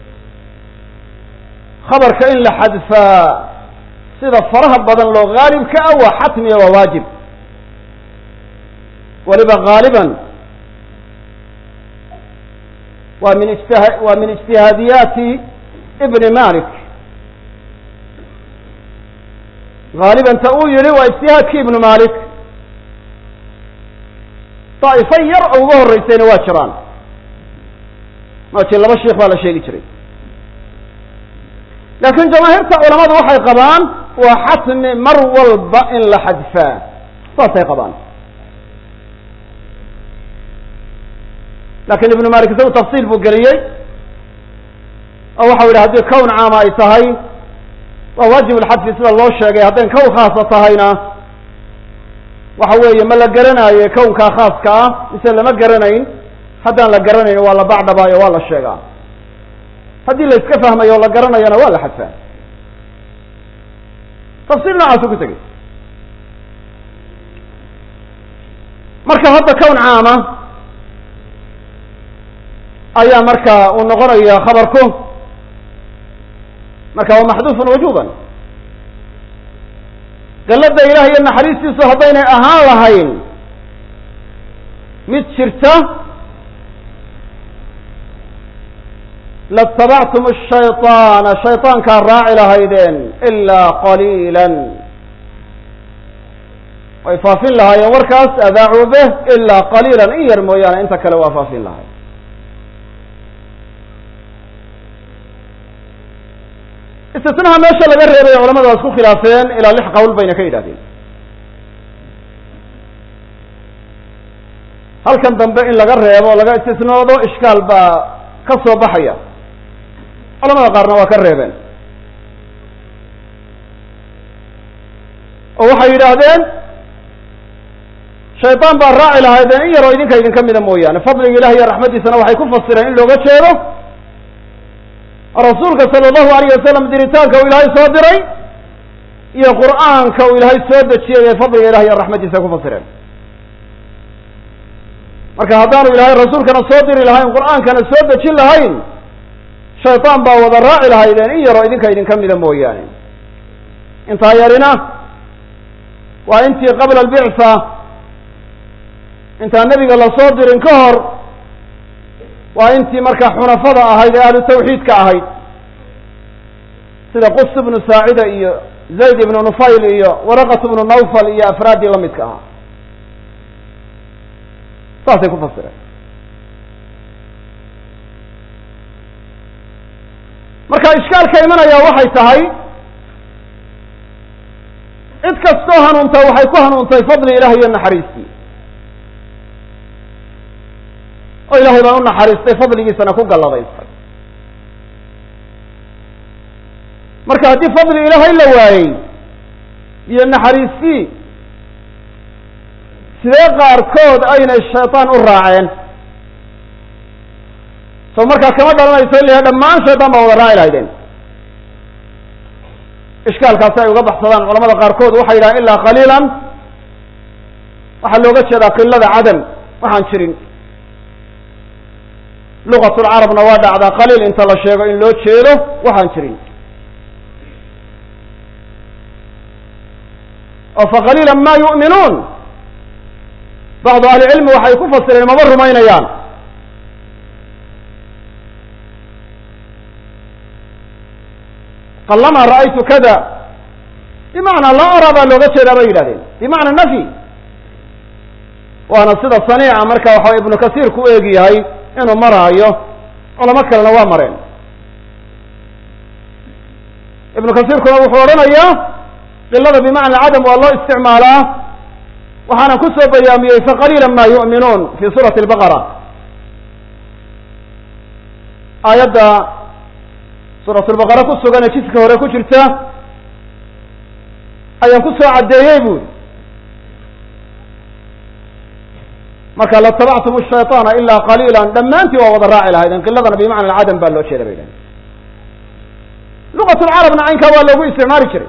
khabarka in la xadfaa sida faraha badan loo gaalibka ah waa xatmiya waa waajib waliba gaaliban waa min ijtia waa min ijtihaadiyaati ibni malik gaaliban ta uu yihi waa ijtihaadki ibnu malik daa'ifo yar oo uga horreysayna waa jiraan maati laba sheikh baa la sheegi jiray laakiin jamaahiirta culamadu waxay qabaan waa xatmi mar walba in la xadfaa saasay qabaan lakin ibnu malik isagu tafsiil buu geliyey oo waxau yidhi haddii kown caama ay tahay waa waajib lxadfi sida loo sheegay haddayn kown khaasa tahayna waxa weeye ma la garanaayo kownkaa khaaska ah mise lama garanayn haddaan la garanayn waa la bacdhabaayo waa la sheegaa haddii la iska fahmayo o la garanayana waa la xadfaa tafsiil noocaasu ku tegey marka hadda kown caama ayaa marka uu noqonaya khabarku marka waa maxduufun wujuban gallada ilaah iyo naxariistiisu haddaynay ahaan lahayn mid jirta latabactum shayطaana shayطaankaa raaci lahaydeen ilaa qaliila way faafin lahaayeen warkaas adaacuu beh ilaa qaliila in yar mooyaane inta kale waa faafin lahay istisnaha meesha laga reebay culamadu waa isku khilaafeen ilaa lix qowl bayna ka yidhahdeen halkan dambe in laga reebo laga istisnoodo ishkaal baa ka soo baxaya culamada qaarna waa ka reebeen oo waxay yidhaahdeen shaydaan baa raaci lahaydeen in yaroo idinka idinka mida mooyaane fadliga ilahi iyo raxmaddiisana waxay ku fasireen in looga jeedo rasuulka sala allahu alayh wasalam diritaanka uu ilaahay soo diray iyo qur'aanka uu ilaahay soo dejiyay ee fadliga ilahi iyo raxmaddiisa ku fasireen marka haddaanu ilaahay rasuulkana soo diri lahayn qur'aankana soo dejin lahayn shaydaan baa wada raaci lahaydeen in yaroo idinka idinka mida mooyaane intaa yarina waa intii qabla albictha intaan nebiga lasoo dirin ka hor waa intii markaa xunafada ahayd ee ahlu tawxiidka ahayd sida qus ibnu saacida iyo zayd ibnu nufayl iyo waraqat ibnu nawfal iyo afraaddii la midka ahaa saasay ku fasireen marka ishkaalka imanaya waxay tahay cid kastoo hanuunta waxay ku hanuuntay fadli ilahi iyo naxariistii oo ilahay baan u naxariistay fadligiisana ku galladaystay marka haddii fadli ilaahay la waayey iyo naxariistii sidee qaarkood aynay shaydaan u raaceen soo markaa kama dhalanayso in la yahay dhammaan shaydaan baa wada raaci lahaydeen ishkaalkaasi ay uga baxsadaan culamada qaarkood waxay yidhahaan ilaa qaliilan waxaa looga jeedaa qilada cadam waxaan jirin lugatulcarabna waa dhacdaa qaliil inta la sheego in loo jeedo waxaan jirin oo faqaliila ma yu'minuun bacdu ahli cilmi waxay ku fasireen maba rumaynayaan qalama ra'aytu kada bimacnaa laa araa baa looga jeedaa bay yidhahdeen bimacna nafyi waana sida saniica marka waxa ibnu kasiir ku eegi yahay inuu maraayo culamo kalena waa mareen ibnu kasiirkuna wuxuu odhanayaa qilada bimacna cadam waa loo isticmaalaa waxaana ku soo bayaamiyey faqaliila ma yu'minuun fi suurati albaqara aayadda suurat lbaqara ku sugan ee jiska hore ku jirta ayaan ku soo caddeeyey buuri marka latabactum shayطaana ilaa qaliila dhammaantii waa wada raaci lahaydeen qiladana bimacna alcadam baa loo jeeda bay dhahen lugat lcarabna caynkaa waa loogu isticmaali jiray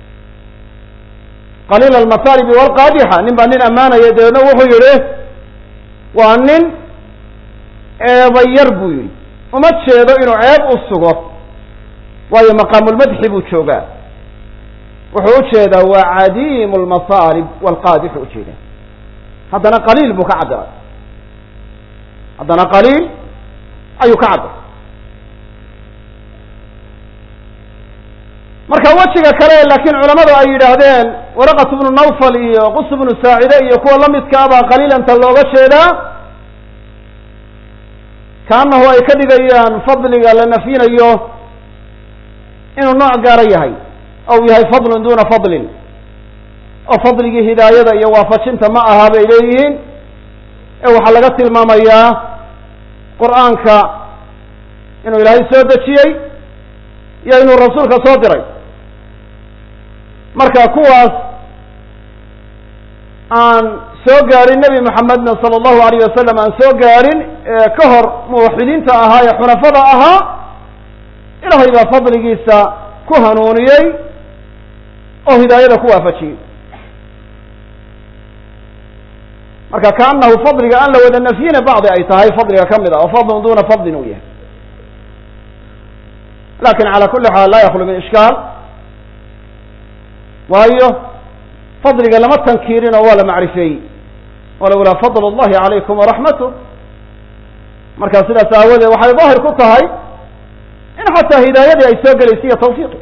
qaliila almasaalibi walqaadixa nin baa nin ammaanaya dabeedna wuxuu yihi waa nin eebayar buu yihi uma jeedo inuu ceeb u sugo waayo maqaamulmadxi buu joogaa wuxuu ujeedaa waa cadiimu lmasaalib walqaadixu ujeeda haddana qaliil buu ka cabbiray haddana qaliil ayuu ka cabbiray marka wejiga kale laakiin culamadu ay yidhaahdeen waraqat bnu nawfal iyo qus bnu saacide iyo kuwa lamidka abaa qaliilanta looga jeedaa kaanahu ay ka dhigayaan fadliga la nafyinayo inuu nooc gaara yahay ou yahay fadlun duna fadlin oo fadligii hidaayada iyo waafajinta ma aha bay leeyihiin ee waxaa laga tilmaamayaa qur'aanka inuu ilaahay soo dejiyey iyo inuu rasuulka soo diray marka kuwaas aan soo gaadhin nebi moxamedna sala allahu alayh wasalam aan soo gaadhin ee ka hor muwaxidiinta ahaa ee xunafada ahaa ilaahay baa fadligiisa ku hanuuniyey oo hidaayada ku waafajiyey marka kaanahu fadliga aan la wada nafyina bacdi ay tahay fadliga ka mid ah oo fadlun duna fadlin uu yahay lakin calى kuli xaal laa yaklu min ishkaal waayo fadliga lama tankiirin oo waa la macrifeeyey walowlaa fadl اllahi calaykum waraxmatu marka sidaas aawadeed waxay daahir ku tahay in xataa hidaayadii ay soo gelaysa iyo tawfiiqi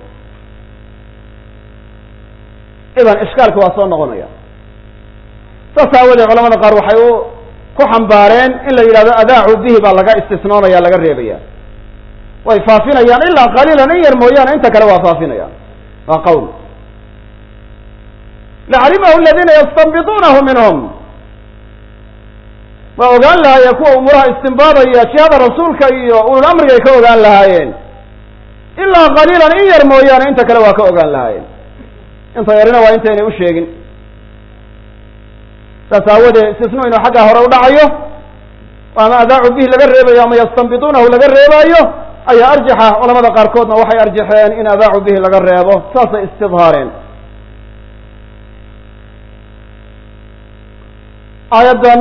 idan ishkaalki waa soo noqonaya saas aawadeed culamada qaar waxay u ku xambaareen in la yidhahdo adaacu bihi baa laga istisnoonaya laga reebaya way faafinayaan ilaa qaliilan in yar mooyaane inta kale waa faafinayaan waa qawl lacalimahu aladiina yastanbiduunahu minhum waa ogaan lahaayeen kuwa umuuraha istimbaadaya jihada rasuulka iyo ulul amriga ay ka ogaan lahaayeen ilaa qaliilan in yar mooyaane inta kale waa ka ogaan lahaayeen inta yarina waa intaynay u sheegin saas aawadeed istisnu inuu xagga hore u dhacayo ama adaacu bihi laga reebayo ama yastanbiduunahu laga reebaayo ayaa arjaxa culamada qaarkoodna waxay arjaxeen in adaacu bihi laga reebo saasay istidhaareen aayaddan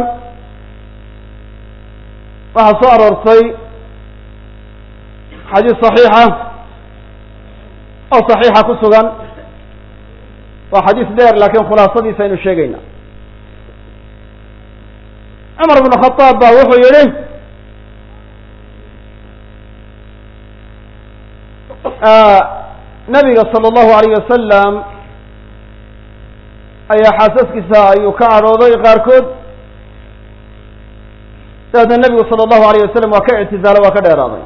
waxaa soo aroortay xadiis صaxiixa oo صaxiixa ku sugan waa xadiis dheer laakiin khulaasadiisa aynu sheegayna cumar bn khadaab ba wuxuu yihi nabiga salى اllahu alayh wasalam ayaa xaasaskiisa ayuu ka cadhooday qaarkood dabeedna nebigu salى اllahu alayh wasalam waa ka ictizaalo waa ka dheeraaday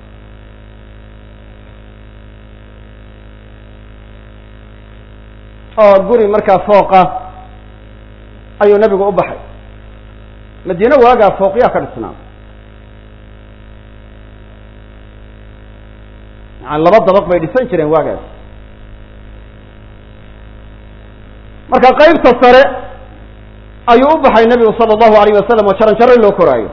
oo guri markaa fooqa ayuu nebigu u baxay madiine waagaa fooqyaa ka dhisnaa yani laba dabaq bay dhisan jireen waagaas marka qeybta sare ayuu u baxay nebigu sala allahu alayh wasalam oo jaran jaro loo koraayo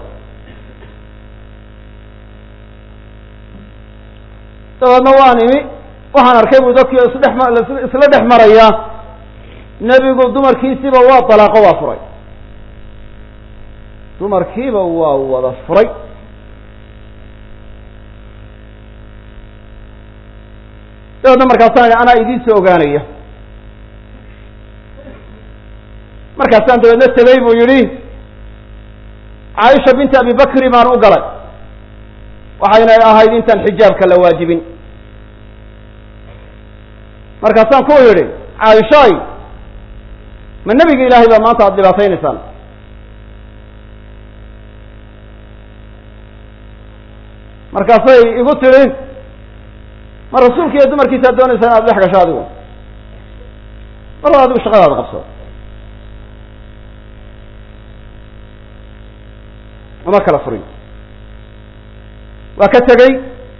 dabeedna waan imi waxaan arkay bu dadkii isdhex isla dhex maraya nebigu dumarkiisiiba waa dalaaqo waa furay dumarkiiba waa wada furay dabeedna markaasaan idhi anaa idiin soo ogaanaya markaasaan dabeedna tegey buu yidhi caaisha binti abi bakri baan u galay waxayna ahayd intaan xijaabka la waajibin markaasaan ku yidhi caaishaay ma nebiga ilaahay baa maanta aada dhibaataynaysaan markaasay igu tidhi ma rasuulka iyo dumarkiisaad doonaysaa inaad dhex gasho adigu mar adigu shaqadaada qabso uma kala furin waa ka tegey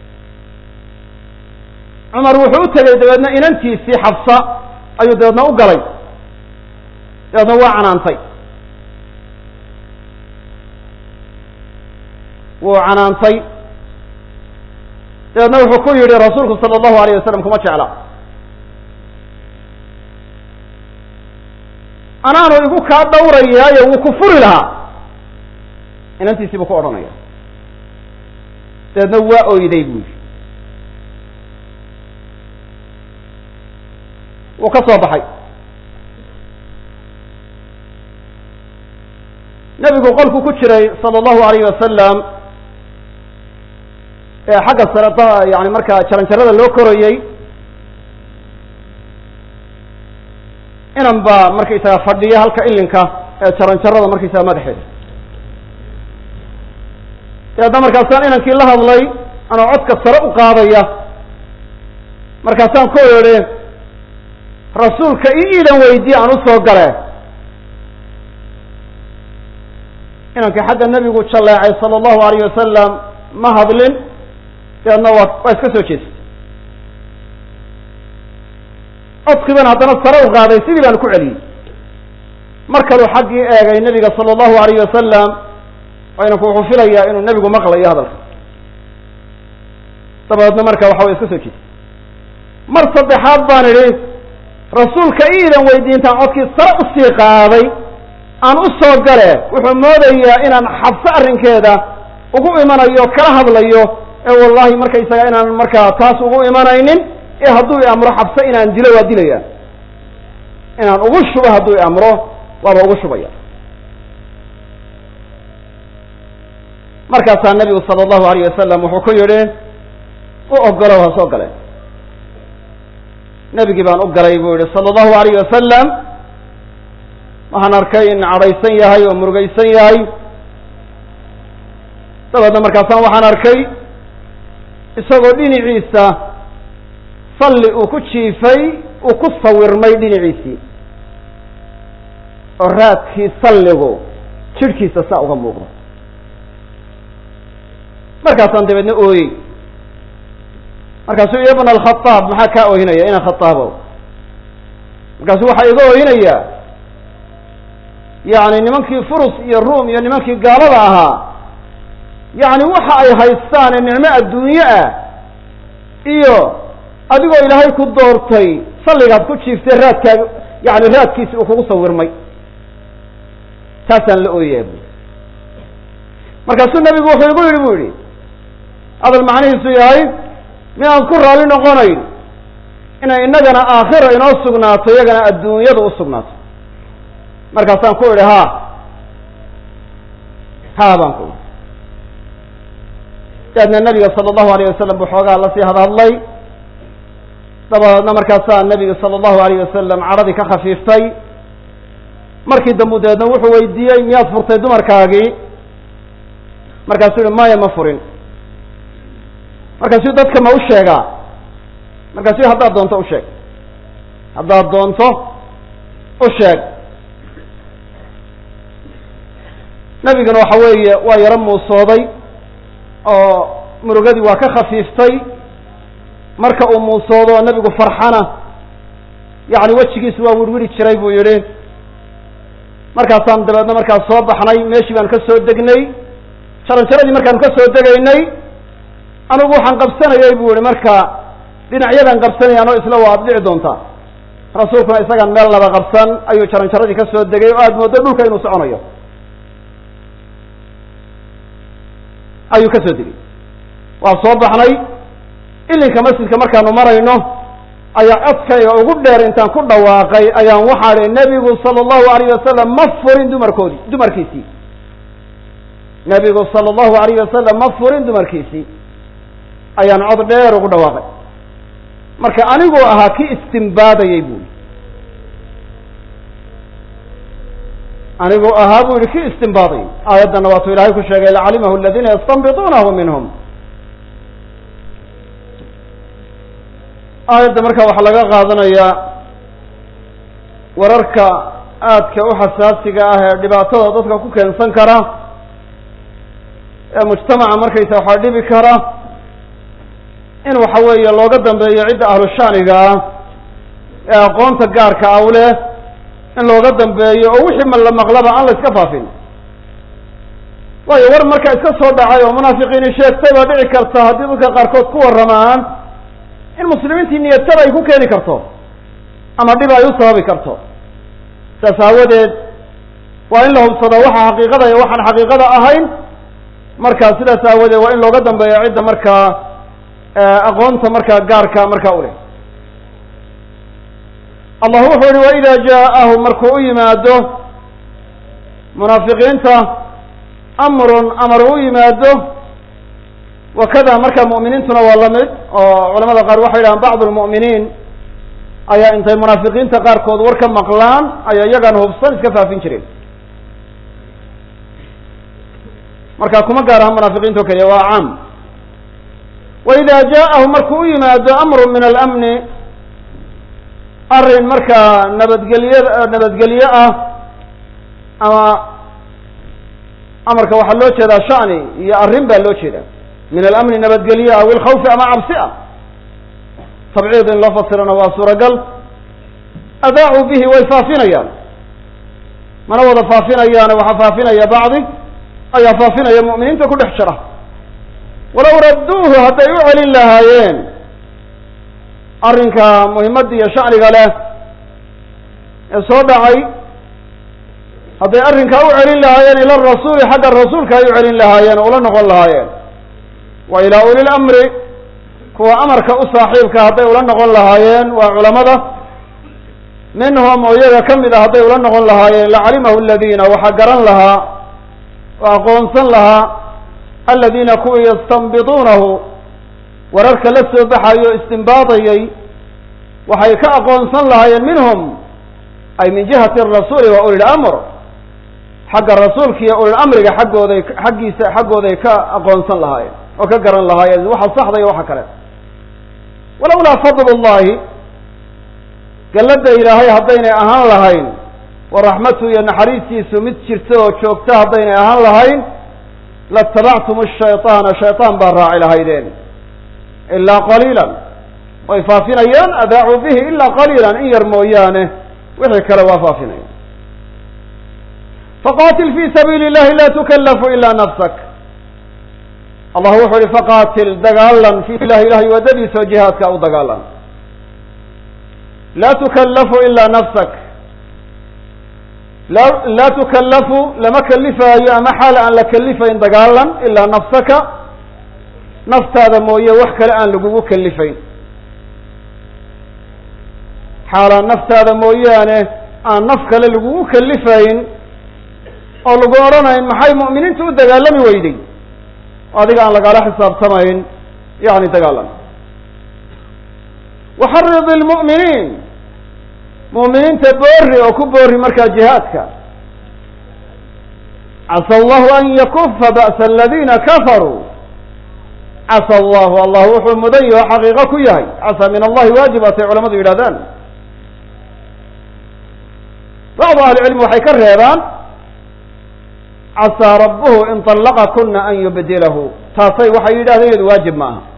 cumar wuxuu u tegey dabeedna inantiisii xabsa ayuu dabeedna u galay dabeedna waa canaantay wuu canaantay dabeedna wuxuu ku yidhi rasuulku sala allahu alayh wasalam kuma jecla anaanu igu kaa dhawrayaayo wuu ku furi lahaa inantiisii buu ku odhanaya dabeedna waa oyday buu yidhi wuu ka soo baxay nebigu qolku ku jiray sala allahu alayh wasalam ee xagga sare yani markaa jaran jarada loo korayey inan baa markaysaga fadhiya halka ilinka ee jaranjarada markaysaga madaxeeda dabeedna markaasaan inankii la hadlay anoo codka sare u qaadaya markaasaan ku idhi rasuulka i iidan weydiye aan usoo gale inankii xagga nebigu jalleecay sala allahu alayh wasalam ma hadlin dabeedna waa waa iska soo jeestay codkii baan haddana sare u qaaday sidii baan ku celiyey mar kaluu xaggii eegay nebiga sala allahu alayh wasalam oo inanku wuxuu filayaa inuu nebigu maqlayo hadalka dabadeedna marka waxa way iska soo jeestay mar saddexaad baan idhi rasuulka iidan weydiintaan codkii sare usii qaaday aan u soo gale wuxuu moodayaa inaan xabso arrinkeeda ugu imanayo kala hadlayo ee wallahi markaysaga inaan markaa taas ugu imanaynin ee hadduu i amro xabso inaan dilo waa dilaya inaan ugu shubo hadduu i amro waaba ugu shubaya markaasaa nebigu sala allahu alayh wasalam wuxuu ku yidhi u ogolow ha soo gale nebigii baan u galay buu yihi sala allahu alayh wasalam waxaan arkay in cadhaysan yahay oo murugaysan yahay dabeedna markaasaan waxaan arkay isagoo dhinaciisa salli uu ku jiifay uu ku sawirmay dhinaciisii oo raadkii salligu jidhkiisa saa uga muuqdo markaasaan dabeedna ooyey markaasuu ibn alkhataab maxaa kaa oohinaya ina khataabo markaasuu waxaa iga oohinayaa yacni nimankii furus iyo ruum iyo nimankii gaalada ahaa yacni waxa ay haystaan ee nicmo adduunye ah iyo adigoo ilaahay ku doortay salligaad ku jiiftay raadkaaga yani raadkiisi uu kugu sawirmay taasaan la ooyaya bu markaasuu nebigu wuxuu igu yidhi bu yidhi hadal macnihiisu yahay minaan ku raalli noqonayn inay innagana aakhira inoo sugnaato iyagana adduunyada u sugnaato markaasaan ku idhi ha ha baan ku idhi daadna nabiga sala allahu alayh wasalam buu xoogaa lasii hadhadlay dabadeedna markaasaa nebiga sala allahu alayh wasalam cadhadii ka khafiiftay markii dambu dabeedna wuxuu weydiiyey miyaad furtay dumarkaagii markaasuu yihi maya ma furin markaasuu dadka ma u sheegaa markaasuu haddaad doonto u sheeg haddaad doonto u sheeg nebiguna waxa weeye waa yaro muusooday oo murugadii waa ka khafiiftay marka uu muusoodo oo nebigu farxana yacni wejigiisu waa wirwiri jiray buu yidhi markaasaan dabeedna markaas soo baxnay meeshii baan ka soo degnay jaranjaradii markaan ka soo degaynay anigu waxaan qabsanayay buu yihi marka dhinacyadan qabsanaya anoo isla waa ad dhici doontaa rasuulkuna isagaan meel laba qabsan ayuu jaranjaradii ka soo degay oo aada mooddo dhulka inuu soconayo ayuu ka soo degay waa soo baxnay ilinka masjidka markaanu marayno ayaa codkayga ugu dheer intaan ku dhawaaqay ayaan waxaa ihi nebigu sala allahu alayh wasalam ma furin dumarkoodii dumarkiisii nebigu sala allahu alayh wasalam ma furin dumarkiisii ayaan cod dheer ugu dhawaaqay marka aniguu ahaa kii istimbaadayay buu yihi aniguu ahaa buu yihi kii istimbaadayay aayaddanna waatuu ilaahay ku sheegay lacalimahu aladiina yastanbituunahu minhum aayadda marka waxaa laga qaadanayaa wararka aadka u xasaasiga ah ee dhibaatada dadka ku keensan kara ee mujtamaca markaysa waxaa dhibi kara in waxa weeye looga dambeeyo cidda ahlu shaaniga ah ee aqoonta gaarka ah u leh in looga dambeeyo oo wixii ma la maqlaba aan la iska faafin waayo war markaa iska soo dhacay oo munaafiqiini sheegtay baa dhici karta haddii dadka qaarkood ku warramaan in muslimiintii niyadtada ay ku keeni karto ama dhib ay u sababi karto saas aawadeed waa in la hubsadaa waxa xaqiiqada iyo waxaan xaqiiqada ahayn markaa sidaas aawadeed waa in looga dambeeyo cidda markaa aqoonta markaa gaarka markaa u leh allah wuxuu yihi waida jaaءahu markuu u yimaado munaafiqiinta amrun amar u yimaado wakada marka mu'miniintuna waa la mid oo culamada qaar waxay yidhahaan bacd lmu'miniin ayaa intay munaafiqiinta qaarkood war ka maqlaan ayaa iyagaan hubsan iska faafin jireen marka kuma gaar aha munaafiqiinta o keliya waa caam wa ida jaaءahu markuu u yimaado amru min alamni arrin markaa nabadgelye nabadgelye ah ama amarka waxaa loo jeedaa shani iyo arrin baa loo jeedaa min alamni nabadgelye aw ilkhawfi ama cabsi ah tabciid in loo fasirana waa suuragal adaacuu bihi way faafinayaan mana wada faafinayaane waxaa faafinaya bacdi ayaa faafinaya mu'miniinta ku dhex jira walow radduuhu hadday u celin lahaayeen arrinka muhimadda iyo shacniga leh ee soo dhacay hadday arrinkaa u celin lahaayeen ila rasuuli xagga rasuulka ay u celin lahaayeen oo ula noqon lahaayeen wa ilaa uli lamri kuwa amarka u saaxiibka hadday ula noqon lahaayeen waa culamada minhum oo iyaga ka mid a hadday ula noqon lahaayeen lacalimahu aladiina waxaa garan lahaa oo aqoonsan lahaa aladiina kuwii yastanbiduunahu wararka la soo baxayo o istimbaadayay waxay ka aqoonsan lahaayeen minhum ay min jihati arasuuli wa uli lamr xagga rasuulka iyo ulilamriga xaggooday xaggiisa xaggooday ka aqoonsan lahaayeen oo ka garan lahaayeen waxa saxda iyo waxa kale walowlaa fadl llahi galladda ilaahay haddaynay ahaan lahayn wa raxmatu iyo naxariistiisu mid jirta oo joogta haddaynay ahaan lahayn latabactum shayطaana shayطaan baa raaci lahaydeen ilaa qaliila way faafinayaan adaacuu bihi ilaa qaliila in yar mooyaane wixii kale waa faafinaya faqatil fi sabiili اllahi la tukallafu ila nafsak allah wuxuu ihi faqaatil dagaalan fi ilahi ilahay waddadiisa oo jihaadka u dagaalan laa tukallafu ilaa nafsak la laa tukallafu lama kalifaayo ama xaal aan la kalifayn dagaalan ilaa nafsaka naftaada mooye wax kale aan lagugu kalifayn xaalaan naftaada mooyaane aan naf kale lagugu kalifayn oo lagu odhanayn maxay mu'miniinta u dagaalami weyday adiga aan lagaala xisaabtamayn yani dagaalan waxarid ilmu'miniin mu'miniinta boori oo ku boori markaa jihaadka casa allahu an yakufa ba'sa aladiina kafaruu casa allahu allah wuxuu mudan yaho xaqiiqo ku yahay casa min allahi waajib atay culamadu yidhahdaan bacdu ahli cilmi waxay ka reebaan casaa rabuhu in طallaqa kuna an yubdilahu taasay waxay yidhahdeen iyadu waajib ma aha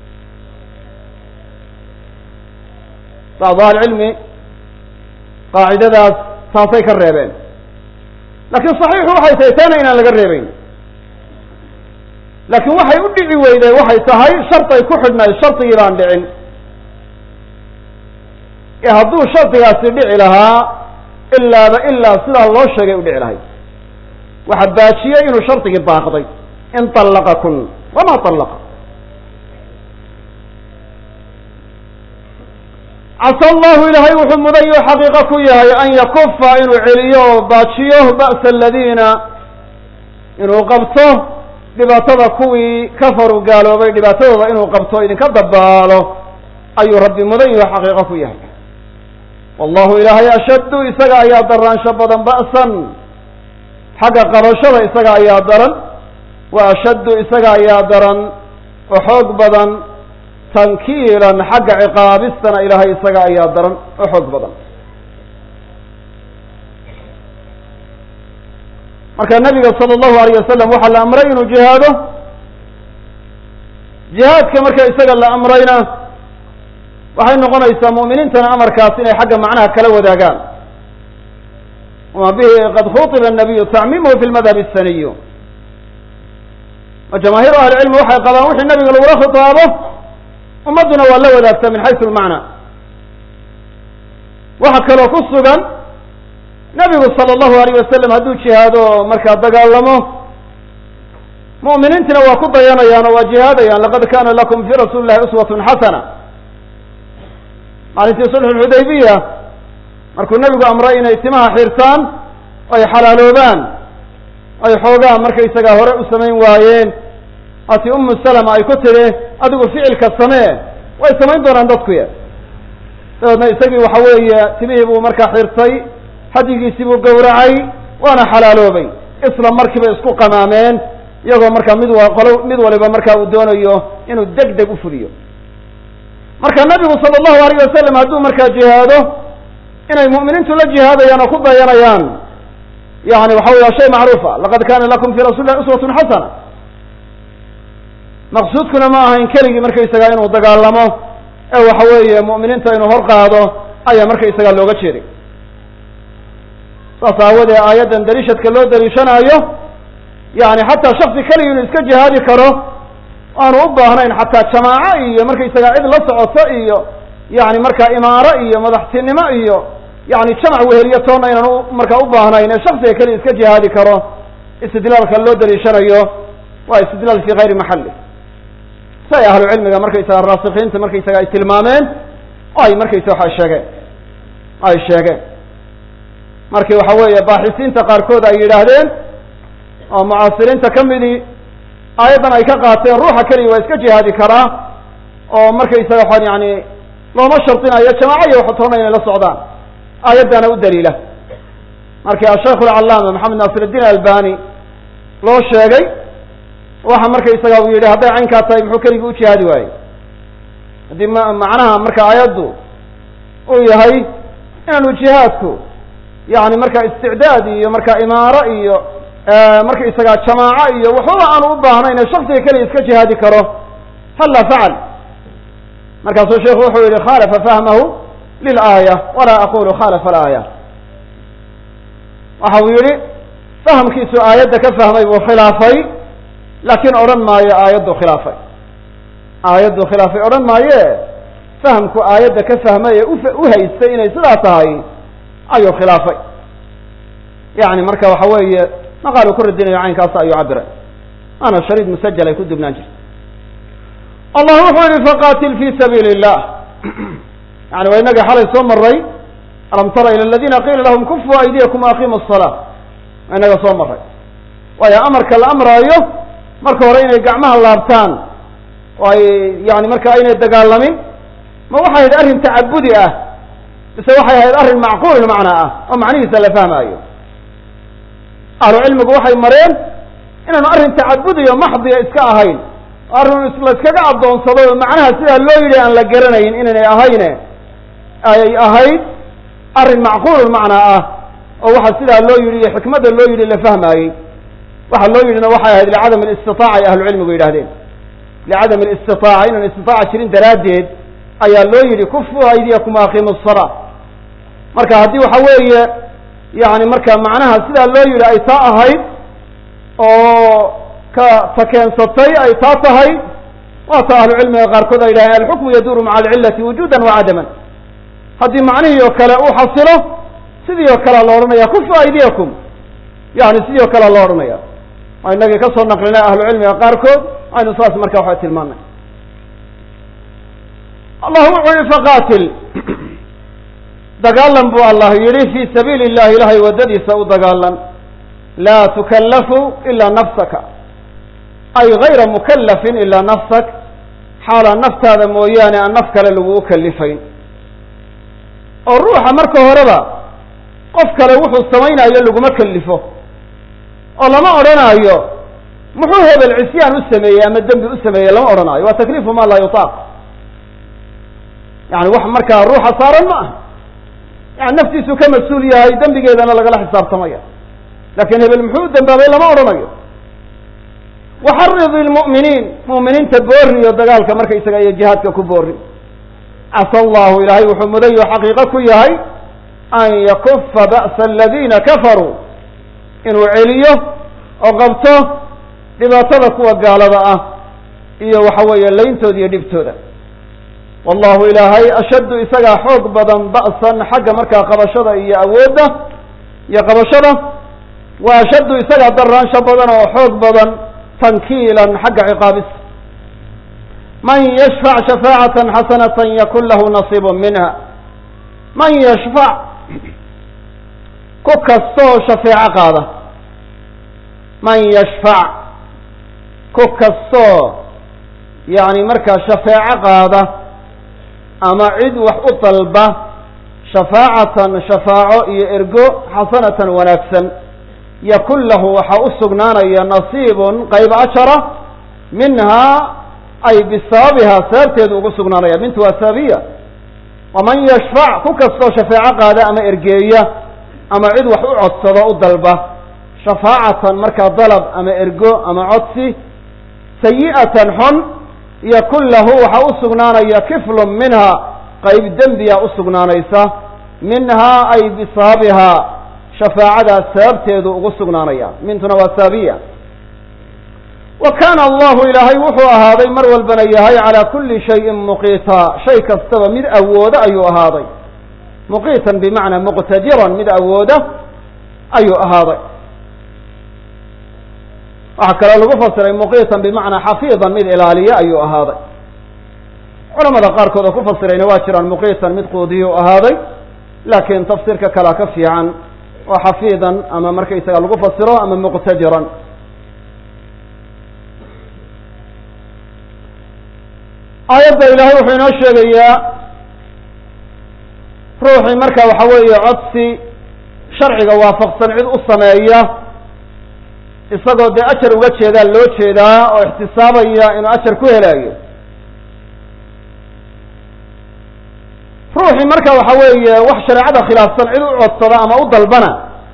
bacdu ahli cilmi qaacidadaas taasay ka reebeen laakiin صaxiixu waxay tahay taana inaan laga reebeyn laakiin waxay u dhici weyday waxay tahay sharday ku xidhnayd shardigii baan dhicin ee hadduu shardigaasi dhici lahaa ilaaba ilaa sidaa loo sheegay u dhici lahayd waxa baajiyey inuu shardigii baaqday in طallaqa kun wama طallaqa casa allahu ilaahay wuxuu mudan yaho xaqiiqo ku yahay an yakufa inuu celiyo oo baajiyo ba'sa aladiina inuu qabto dhibaatada kuwii kafaruu gaaloobay dhibaatadooda inuu qabto idinka dabaalo ayuu rabbi mudan yaho xaqiiqo ku yahay wallahu ilaahay ashaddu isaga ayaa daraansho badan ba'san xagga qabashada isaga ayaa daran wa ashaddu isaga ayaa daran oo xoog badan tankiilan xagga ciqaabistana ilaahay isaga ayaa daran oo xoog badan marka nabiga sala allahu alayh wasalam waxaa la amray inuu jihaado jihaadka marka isaga la amrayna waxay noqonaysaa mu'miniintana amarkaas inay xagga macnaha kala wadaagaan wama bihi qad khuطiba الnabiyu tacmimuhu fi lmadhab الsaniyu o jamaahiru ahli cilmi waxay qabaan wixii nabiga lagula khitaabo ummadduna waa la wadaagta min xaysu lmacna waxa kaloo ku sugan nabigu sala allahu alayh wasalam hadduu jihaado markaa dagaalamo mu'miniintina waa ku dayanayaan oo waa jihaadayaan laqad kana lakum fi rasuuli llahi uswatun xasana maalintii sulxu lxudaybiya markuu nebigu amray inay timaha xirtaan ay xalaaloobaan ay xoogaa markaysagaa hore u samayn waayeen ati umu salama ay ku tidhi adigu ficilka samee way samayn doonaan dadkuya dabeedna isagii waxa weeye timihii buu markaa xirtay hadyigiisii buu gowracay waana xalaaloobay isla markiiba isku qamaameen iyagoo markaa mid wa qolo mid waliba markaa uu doonayo inuu deg deg u fuliyo marka nabigu sala allahu alayh wasalam hadduu markaa jihaado inay mu'miniintu la jihaadayaan oo ku dayanayaan yani waxa wey waa shay macruufa laqad kana lakum fi rasuli lah uswatun xasana maqsuudkuna ma ahayn keligii markaysaga inuu dagaalamo ee waxa weeye mu'miniinta inuu hor qaado ayaa markaysaga looga jeeday saas aawadee aayaddan daliishadka loo daliishanaayo yani xataa shaksi keligii inuu iska jihaadi karo aanu u baahnayn xataa jamaaco iyo markaysaga cid la socoto iyo yani markaa imaaro iyo madaxtinimo iyo yani jamac weheliyo toonna inaan markaa u baahnayn ee shaksiga keliya iska jihaadi karo istidlaalka loo daliishanayo waa istidlaal fi gayri maxali say ahlu cilmiga markaysaga raasikiinta markaysaga ay tilmaameen oo ay markaysa waxa sheegeen ay sheegeen markii waxa weeye baaxisiinta qaarkood ay yidhaahdeen oo mucaasiriinta ka midii aayaddan ay ka qaateen ruuxa keliya waa iska jihaadi karaa oo markaysaga waxaan yani looma shardinayo jamaaco iyo waxtoona inay la socdaan aayaddana u daliila markii asheikh alcallaama maxamed naasir iddiin albani loo sheegay waxa markaysaga uu yidhi hadday caynkaa tahay muxuu keligii u jihaadi waayey haddii ma macnaha marka aayaddu uu yahay inaanu jihaadku yani marka isticdaad iyo marka imaaro iyo markaysaga jamaaco iyo waxbaba aanu u baahnayn ee shaksiga keliya iska jihaadi karo hala facal markaasuu sheikhu wuxuu yihi khalafa fahmahu lilaaya walaa aqulu khalafa alaaya waxa uu yihi fahamkiisu aayadda ka fahmay buu khilaafay laakiin odhan maayo aayaddu khilaafay aayaddu khilaafay odhan maaye fahamku aayadda ka fahmay ee u haystay inay sidaa tahay ayuu khilaafay yani marka waxa weeye maqaalu ku radinayo caynkaas ayuu cabiray waana shariid musajal ay ku dubnaan jirta allah wuxuu yihi faqatil fi sabiili illah yani waa inagii xalay soo maray alam tara ila aladina qiila lahum kufu aydiyakum aqimu الsalaa waa inaga soo maray waayo amarka la amraayo marka hore inay gacmaha laabtaan oo ay yani marka aynay dagaalamin ma waxay ahayd arrin tacabudi ah mise waxay ahayd arrin macquul macnaa ah oo macnihiisa la fahmaayo ahlu cilmigu waxay mareen inaanu arrin tacabudiyo maxdiya iska ahayn arrin la iskaga addoonsado oo macnaha sidaa loo yidhi aan la garanayn inaynay ahayne ay ahayd arrin macquul macnaa ah oo waxa sidaa loo yidhi iyo xikmadda loo yidhi la fahmaayey waxa loo yidhina waxay ahayd licadam alistitaaca ay ahlu cilmigu yidhahdeen licadam alistitaaca inaan istitaaca jirin daraaddeed ayaa loo yidhi kufu aydiyakum aqimu الsalaa marka haddii waxa weeye yani marka macnaha sidaa loo yidhi ay taa ahayd oo ka ta keensatay ay taa tahay waa ta ahlu cilmiga qaarkood ay yidhahdeen alxukmu yaduuru maca alcilati wujuudan wa cadaman haddii macnihii oo kale uu xasilo sidii oo kalea la odhanaya kufu aydiyakum yani sidii oo kalea la odhanaya waa inagii ka soo naqlinay ahlu cilmiga qaarkood aynu saas marka waxa tilmaanay allah wuxuu yihi faqatil dagaalan buu allah yidhi fi sabiili illahi ilahay waddadiisa u dagaalan laa tukallafu ilaa nafsaka ay gayra mukallafin ilaa nafsak xaalaa naftaada mooyaane aan naf kale lagu ukalifayn oo ruuxa marka horeba qof kale wuxuu samaynayo laguma kalifo oo lama odhanaayo muxuu hebel cisyaan u sameeyey ama dembi u sameeyey lama odhanaayo waa takliifu ma laa yutaaq yani wax markaa ruuxa saaran ma aha yani naftiisu ka mas-uul yahay dembigeedana lagala xisaabtamaya lakin hebel muxuu u dembaabay lama odhanayo waxaridi lmu'miniin mu'miniinta boori oo dagaalka markaysaga iyo jihaadka ku boori casa allahu ilaahay wuxuu mudayo xaqiiqo ku yahay an yakufa ba'sa aladiina kafaruu inuu celiyo oo qabto dhibaatada kuwa gaalada ah iyo waxa weeye layntooda iyo dhibtooda wallahu ilaahay ashaddu isagaa xoog badan ba'san xagga markaa qabashada iyo awoodda iyo qabashada wa ashaddu isagaa daraansho badan oo xoog badan tankiilan xagga ciqaabis man yashfac shafaacatan xasanatan yakun lahu nasiibu minha man yashfac ku kastoo shafeeco qaada man yashfac ku kastoo yani markaa shafeeco qaada ama cid wax u dalba shafaacatan shafaaco iyo ergo xasanatan wanaagsan yakun lahu waxaa u sugnaanaya nasiibun qayb ashara minhaa ay bisababihaa sababteedu ugu sugnaanaya mintu waa sababiya waman yashfac ku kastoo shafaaco qaada ama ergeeya ama cid wax u codsado u dalba shafaacatan markaa dalab ama ergo ama codsi sayi'atan xun yakun lahu waxaa u sugnaanaya kiflun minha qayb dembiya u sugnaanaysa minhaa ay bisababihaa shafaacadaas sababteedu ugu sugnaanaya mintuna waa sababiya wa kaana allahu ilaahay wuxuu ahaaday mar walbana yahay calaa kulli shayin muqiita shay kastaba mid awooda ayuu ahaaday muqiitan bimacnaa muqtadiran mid awooda ayuu ahaaday waxaa kaloo lagu fasiray muqiitan bimacnaa xafiidan mid ilaaliya ayuu ahaaday culamada qaarkood oo ku fasirayna waa jiraan muqiitan mid quudiyuu ahaaday laakiin tafsiirka kalea ka fiican oo xafiidan ama markaysaga lagu fasiro ama muqtadiran aayadda ilaahay wuxuu inoo sheegayaa ruuxii marka waxa weeye codsi sharciga waafaqsan cid u sameeya isagoo dee ajar uga jeedaa loo jeedaa oo ixtisaabaya inuu ajar ku helaayo ruuxii marka waxa weeye wax shareecada khilaafsan cid u codsada ama u dalbana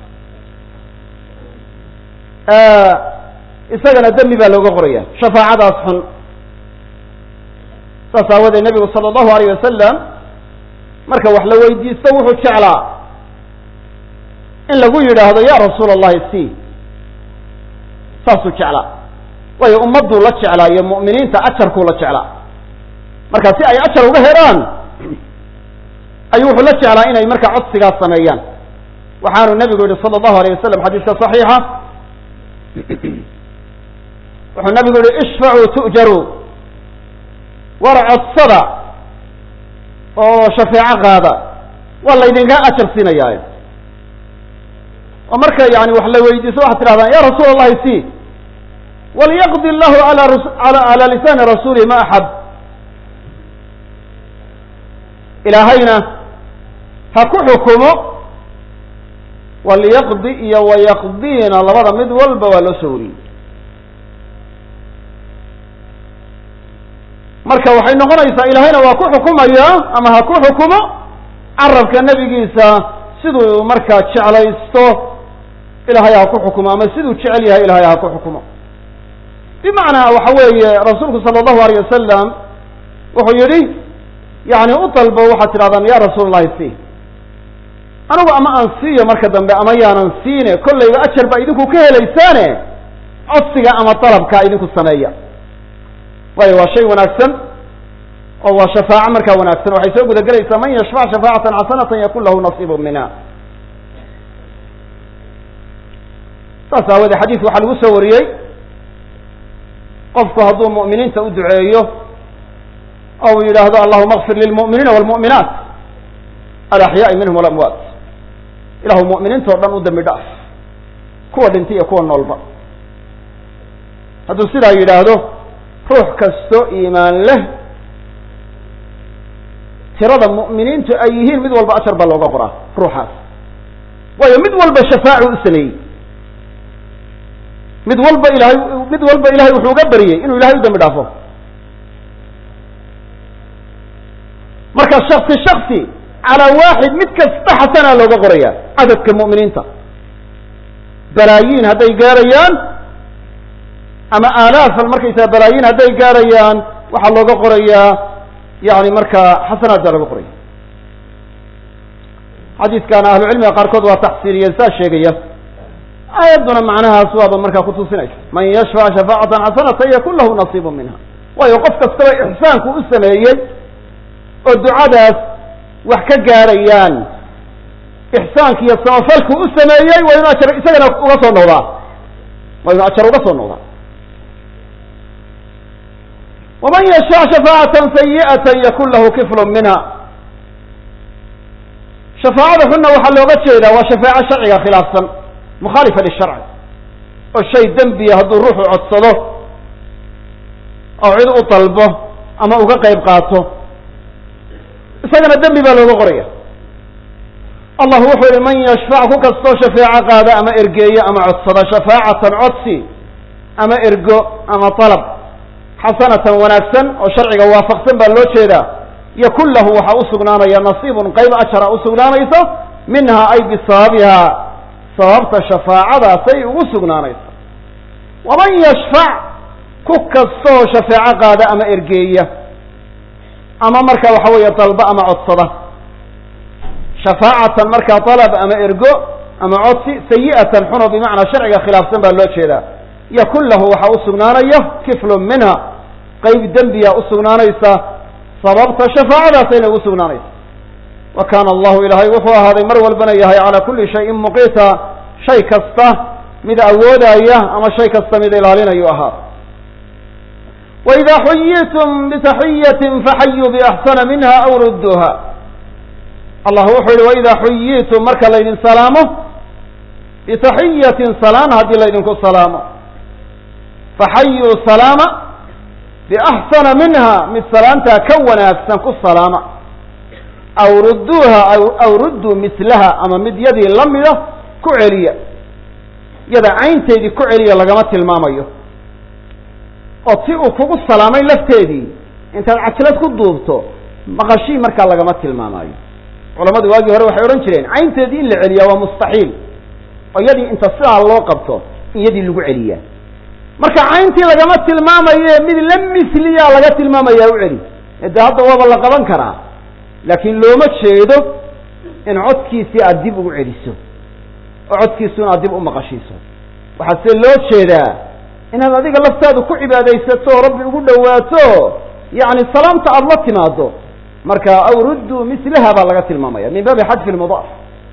isagana dembi baa looga qoraya shafaacadaas xun saas aawadeed nebigu sala allahu alayh wasalam marka wax la weydiisto wuxuu jeclaa in lagu yidhaahdo ya rasuula allahi si saasuu jeclaa waayo ummadduu la jeclaa iyo mu'miniinta ajarkuu la jeclaa marka si ay ajar uga helaan ayuu wuxuu la jeclaa inay marka codsigaas sameeyaan waxaanu nebigu yihi sala allahu alayh wasalam xadiiska saxiixa wuxuu nabigu yihi ishfacuu tu'jaruu war codsada oo shafeeco qaada waa laydinkaa ajar siinayaaye oo marka yani wax la weydiiso waxaad tidhahdaan ya rasuula allahi si walyaqdi llahu ala ala lisaani rasuulihi ma axab ilaahayna ha ku xukumo walyaqdi iyo wayaqdiina labada mid walba waa loo soo wariyey marka waxay noqonaysaa ilaahayna waa ku xukumayaa ama ha ku xukumo carabka nebigiisa siduu markaa jeclaysto ilahay ha ku xukumo ama siduu jecel yahay ilahay ha ku xukumo bimacnaa waxa weeye rasuulku sala allahu alayh wasalam wuxuu yidhi yani u dalbo waxaad tidhahdaan ya rasuul allahi si anigu ama aan siiyo marka dambe ama yaanan siine kollayba ajar baa idinku ka helaysaane codsiga ama dalabkaa idinku sameeya waayo waa shay wanaagsan oo waa shafaaco markaa wanaagsan waxay soo guda gelaysaa man yashfac shafaacatan xasanatan yakun lahu nasiibu minha saas aawoodee xadiidka waxaa lagu soo wariyey qofku hadduu mu'miniinta u duceeyo oo uu yidhaahdo allahuma akfir lilmu'miniina wاlmu'minaat alaxyaai minhum walamwaat ilahu mu'miniinta o dhan u dambi dhaaf kuwa dhintay iyo kuwa noolba hadduu sidaa yidhaahdo ruux kasto iimaan leh tirada mu'miniintu ay yihiin mid walba ajar baa looga qoraa ruuxaas waayo mid walba shafaacu u sameeyey mid walba ilahay mid walba ilahay wuxuu uga baryey inuu ilahay u dambi dhaafo marka shaksi shaksi calaa waaxid mid kasta xasanaa looga qoraya cadadka mu'miniinta balaayiin hadday gaarayaan ama aalaafan markaysaga balaayiin hadday gaarayaan waxaa looga qorayaa yani markaa xasanaad baa looga qoraya xadiidkana ahlucilmiga qaarkood waa taxsiiriyeen saa sheegaya aayadduna macnahaas waaba markaa kutusinaysa man yashfac shafaacatan xasanatan yakun lahu nasiibu minha waayo qof kastaba ixsaanku u sameeyey oo ducadaas wax ka gaarayaan ixsaanki iyo samafalku u sameeyey waa inu ajar isagana uga soo noqdaa waa inu ajar uga soo noqdaa waman yashfac shafaacatan sayi'atan yakun lahu kiflun minha shafaacada xunna waxaa looga jeedaa waa shafaaco sharciga khilaafsan mukhaalifa lisharci oo shay dembiya hadduu ruuxu codsado oo cid u dalbo ama uga qayb qaato isagana dembi baa looga qoraya allah wuxuu yihi man yashfac ku kastoo shafeeco qaada ama ergeeyo ama codsada shafaacatan codsi ama ergo ama dalab xasanatan wanaagsan oo sharciga waafaqsan baa loo jeedaa yakun lahu waxaa usugnaanaya nasiibun qayb ajara usugnaanayso minha ay bisababiha sababta shafaacadaasay ugu sugnaanayso waman yashfac ku kastoo shafeeco qaada ama ergeeya ama marka waxa weeye dalba ama codsada shafaacatan markaa dalab ama ergo ama codsi sayi'atan xuno bimacnaa sharciga khilaafsan baa loo jeedaa yakun lahu waxaa usugnaanaya kiflun minha qayb dembiya usugnaanaysa sababta shafaacadaasayna ugu sugnaanaysa wa kaana allahu ilaahay wuxuu ahaaday mar walbana yahay calaa kulli shayin muqiita shay kasta mid awoodaya ama shay kasta mid ilaalinayu ahaa وإذا xyiتم بتaحyة faxayuu بأxsana minha أw rudوha allah wuxuu yihi وإida xuyitum marka laydin salaamo bتaحiyaةi salaan haddii laydinku salaamo faxayuu salaama بأxsana minha mid salaantaa ka wanaagsan ku salaama aw ruduuha aw ruduu mislaha ama mid yadii lamida ku celiya yada caynteedii ku celiya lagama tilmaamayo oo ti uu kugu salaamay lafteedii intaad cajlad ku duubto maqashii markaa lagama tilmaamaayo culamadu waagii hore waxay odhan jireen caynteedii in la celiyaa waa mustaxiil oo iyadii inta sidaa loo qabto in yadii lagu celiyaa marka cayntii lagama tilmaamaye mid la misliyaa laga tilmaamayaa u celi de hadda waaba la qaban karaa laakiin looma jeedo in codkiisii aad dib ugu celiso oo codkiisuna aad dib u maqashiiso waxaa se loo jeedaa inaad adiga laftaadu ku cibaadaysato oo rabbi ugu dhawaato yani salaamta aada la timaado marka aw rudduu mislaha baa laga tilmaamaya min baabi xadfi lmudaaf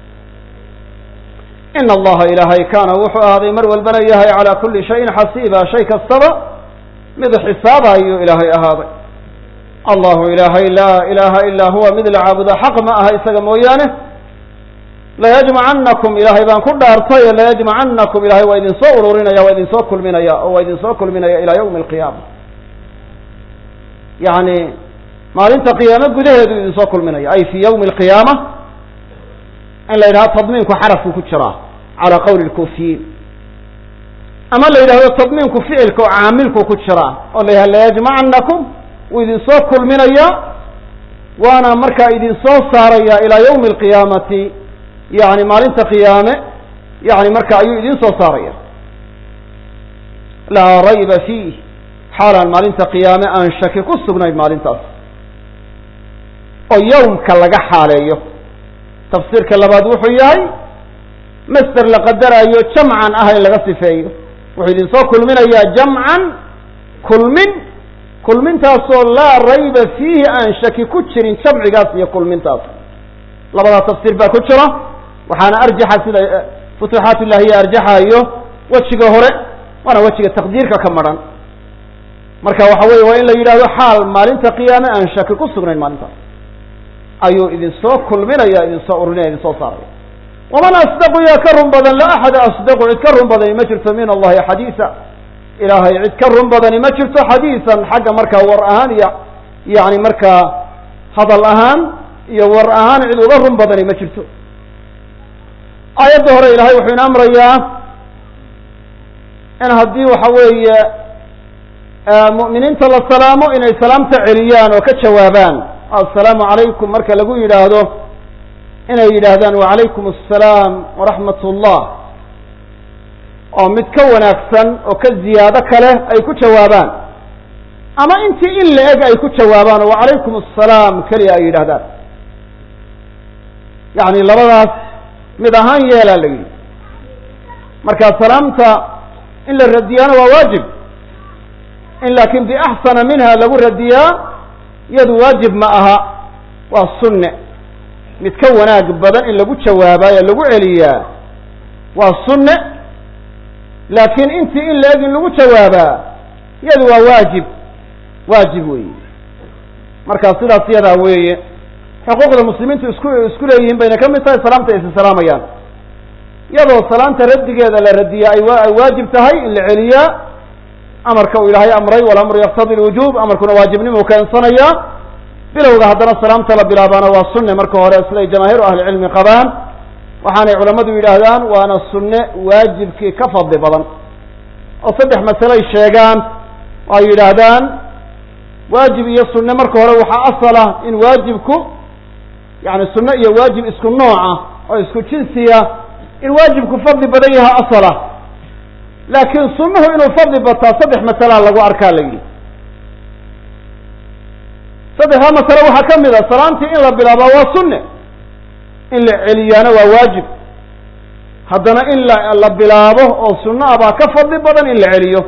ina allaha ilaahay kaana wuxuu ahaaday mar walbana yahay calaa kulli shayin xasiiba shay kastaba mid xisaabayo ilaahay ahaaday allahu ilaahay laa ilaha ilaa huwa mid la caabudo xaq ma aha isaga mooyaane layajmacanakum ilaahay baan ku dhaartay layajmacanakum ilahay waa idin soo ururinaya waa idin soo kulminaya oo waa idin soo kulminaya ilaa yawmi alqiyaama yani maalinta qiyaame gudaheedu idin soo kulminaya ay fi yawmi alqiyaama in la yidhahdo tadmiinku xarafku ku jiraa calaa qawli lkufiyiin ama la yidhahdo tadmiinku ficilka oo caamilku ku jiraa oo la yidhahdo layajmacanakum wuu idin soo kulminaya waana markaa idin soo saaraya ilaa yawmi alqiyaamati yani maalinta qiyaame yani marka ayuu idin soo saaraya laa rayba fiih xaalaan maalinta qiyaame aan shaki ku sugnayn maalintaas oo yawmka laga xaaleeyo tafsiirka labaad wuxuu yahay master la qadaraayo jamcan ah in laga sifeeyo wuxuu idin soo kulminayaa jamcan kulmin kulmintaasoo laa rayba fiihi aan shaki ku jirin jamcigaas iyo kulmintaas labadaa tafsiir baa ku jira waxaana arjaxa sida futuuxaat illahiya arjaxayo wejiga hore waana wejiga taqdiirka ka maran marka waxa weye waa in la yidhahdo xaal maalinta qiyaame aan shaki ku sugnayn maalintaas ayuu idin soo kulminaya idin soo urinaya idin soo saaraya waman asdaqu yaa ka run badan la axada asdaqu cid ka run badani ma jirto min allahi xadiisa ilaahay cid ka run badani ma jirto xadiisan xagga markaa war ahaan iyo yani markaa hadal ahaan iyo war ahaan cid uga run badani ma jirto aayadda hore ilahay wuxuu ina amrayaa in haddii waxa weeye mu'miniinta la salaamo inay salaamta celiyaan oo ka jawaabaan assalaamu calaykum marka lagu yidhaahdo inay yidhaahdaan wacalaykum assalaam waraxmat ullah oo mid ka wanaagsan oo ka ziyaado kale ay ku jawaabaan ama intii in la eg ay ku jawaabaan oo wacalaykum assalaam keliya ay yidhahdaan yani labadaas mid ahaan yeelaa la yidhi marka salaamta in la radiyana waa waajib in laakiin biaxsana minha lagu radiyaa iyadu waajib ma aha waa sunne mid ka wanaag badan in lagu jawaabaayo lagu celiyaa waa sunne laakiin intii in la-eg in lagu jawaabaa iyadu waa waajib waajib weeye marka sidaas yadaa weeye xuquuqda muslimiintu isku isku leeyihiin bayna ka mid tahay salaamta aysa salaamayaan iyadoo salaanta raddigeeda la radiyaa ay ay waajib tahay in la celiyaa amarka uu ilaahay amray walamru yaktadi lwujuub amarkuna waajibnimu keensanayaa bilowga haddana salaamta la bilaabaana waa sunne marka hore siday jamaahiiru ahlicilmi qabaan waxaanay culammadu yidhaahdaan waana sunne waajibkii ka fadli badan oo saddex masaley sheegaan oo ay yidhaahdaan waajib iyo sunne marka hore waxaa asala in waajibku yani sunne iyo waajib isku nooca oo isku jinsiya in waajibku fadli badan yaha asala laakiin sunnuhu inuu fadli bataa saddex masalaa lagu arkaa la yidhi saddexdaa masale waxaa ka mid a salaamtii in la bilaabaa waa sunne in la celiyaana waa waajib haddana in la la bilaabo oo sunno ah baa ka fadli badan in la celiyo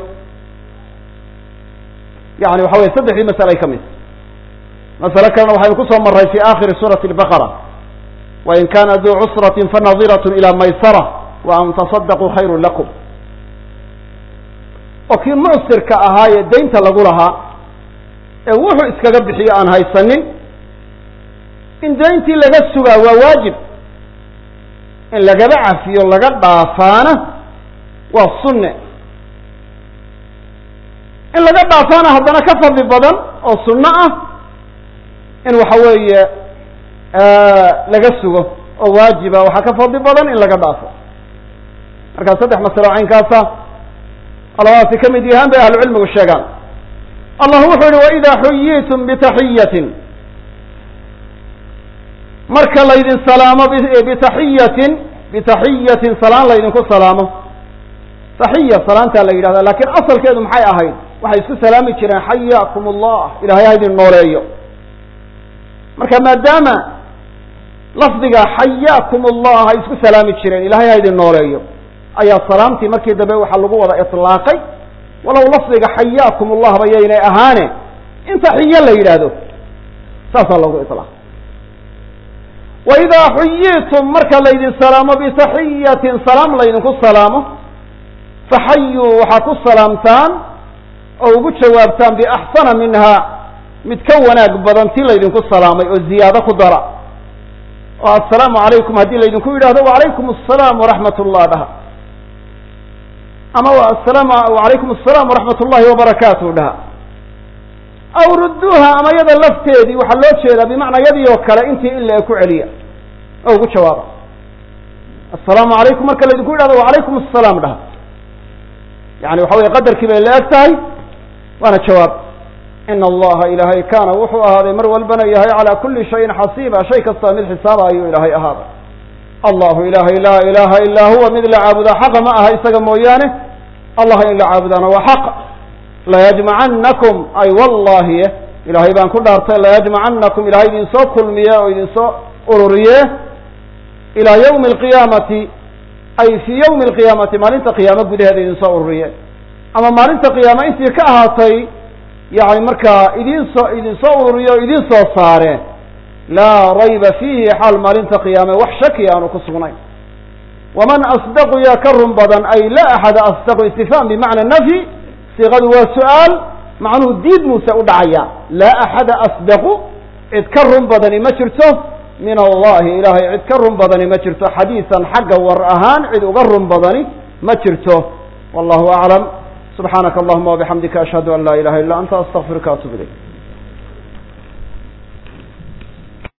yani waxa weye saddexdii masale ay ka mid masale kalena waxaynu kusoo maray fi aakhiri suurati albaqara wain kana duu cusratin fanadirat ila maysara wa an tasadaquu khayru lakum oo kii mucsirka ahaa ee daynta lagu lahaa ee wuxuu iskaga bixiyo aan haysanin in dayntii laga sugaa waa waajib in lagaba cafiyo laga dhaafaana waa sunne in laga dhaafaana haddana ka fadli badan oo sunno ah in waxa weeye laga sugo oo waajiba waxaa ka fadli badan in laga dhaafo markaa saddex masalo caynkaasa labadaasi ka mid yahaan bay ahlucilmigu sheegaan allah wuxuu yihi waida xuyitum bitaxiyatin marka laydin salaamo bitaxiyatin bitaxiyatin salaan laydinku salaamo taxiya salaantaa la yidhahda lakin asalkeedu maxay ahayd waxay isku salaami jireen xayaakum allah ilahay ha idin nooleeyo marka maadaama lafdiga xayaakum allah ay isku salaami jireen ilahay ha idin nooleeyo ayaa salaamtii markii dambe waxaa lagu wada iطlaaqay walow lafdiga xayaakum allah ba yaynay ahaane in taxiyo la yidhaahdo saasaa lagu iطlaaqay waidaa xuyitum marka laydin salaamo bitaxiyatin salaam laydinku salaamo faxayuu waxaa ku salaamtaan oo ugu jawaabtaan biaxsana minha mid ka wanaag badan ti laydinku salaamay oo ziyaado ku dara oo assalaamu calaykum haddii laydinku yidhahdo wacalaykum asalaam waraxmat ullah dhaha ama asalam wacalaykum asalaam waraxmat ullahi wabarakaatuh dhaha aw rudduuha ama yada lafteedii waxaa loo jeedaa bimacnaa yadii oo kale intii in la ku celiya oo ugu jawaaba assalaamu calaykum marka laydinku yidhahdo wacalaykum asalaam dhaha yani waxa weye qadarkii bay la eg tahay waana jawaab ina allaha ilaahay kaana wuxuu ahaaday mar walbana yahay calaa kuli shayin xasiiba shay kasta mid xisaaba ayuu ilaahay ahaaday allahu ilahay laa ilaha ilaa huwa mid la caabudaa xaqa ma aha isaga mooyaane allah in la caabudaana waa xaq layajmacanakum ay wallahi ilahay baan ku dhaartay layajmacanakum ilahay idinsoo kulmiye oo idinsoo ururiye ilaa ywmi alqiyaamati ay fii ywmi alqiyaamati maalinta qiyaamo gudaheeda idinsoo ururiye ama maalinta qiyaama intii ka ahaatay yani markaa idinsoo idinsoo ururiye o idin soo saare laa rayba fiihi xaal maalinta qiyaame wax shaki aanu ku sugnayn waman asdaqu yaa ka run badan ay la axada asdaqu istifhaam bimacna nafyi siiqadu waa su-aal macnuhu diid muuse u dhacaya laa axada asdaqu cid ka run badani ma jirto min allahi ilahay cid ka run badani ma jirto xadiisan xagga war ahaan cid uga run badani ma jirto wallahu aclam subxaanaka allahuma wabixamdika ashhadu an laa ilaha illa anta astaqfiruka atub ilayk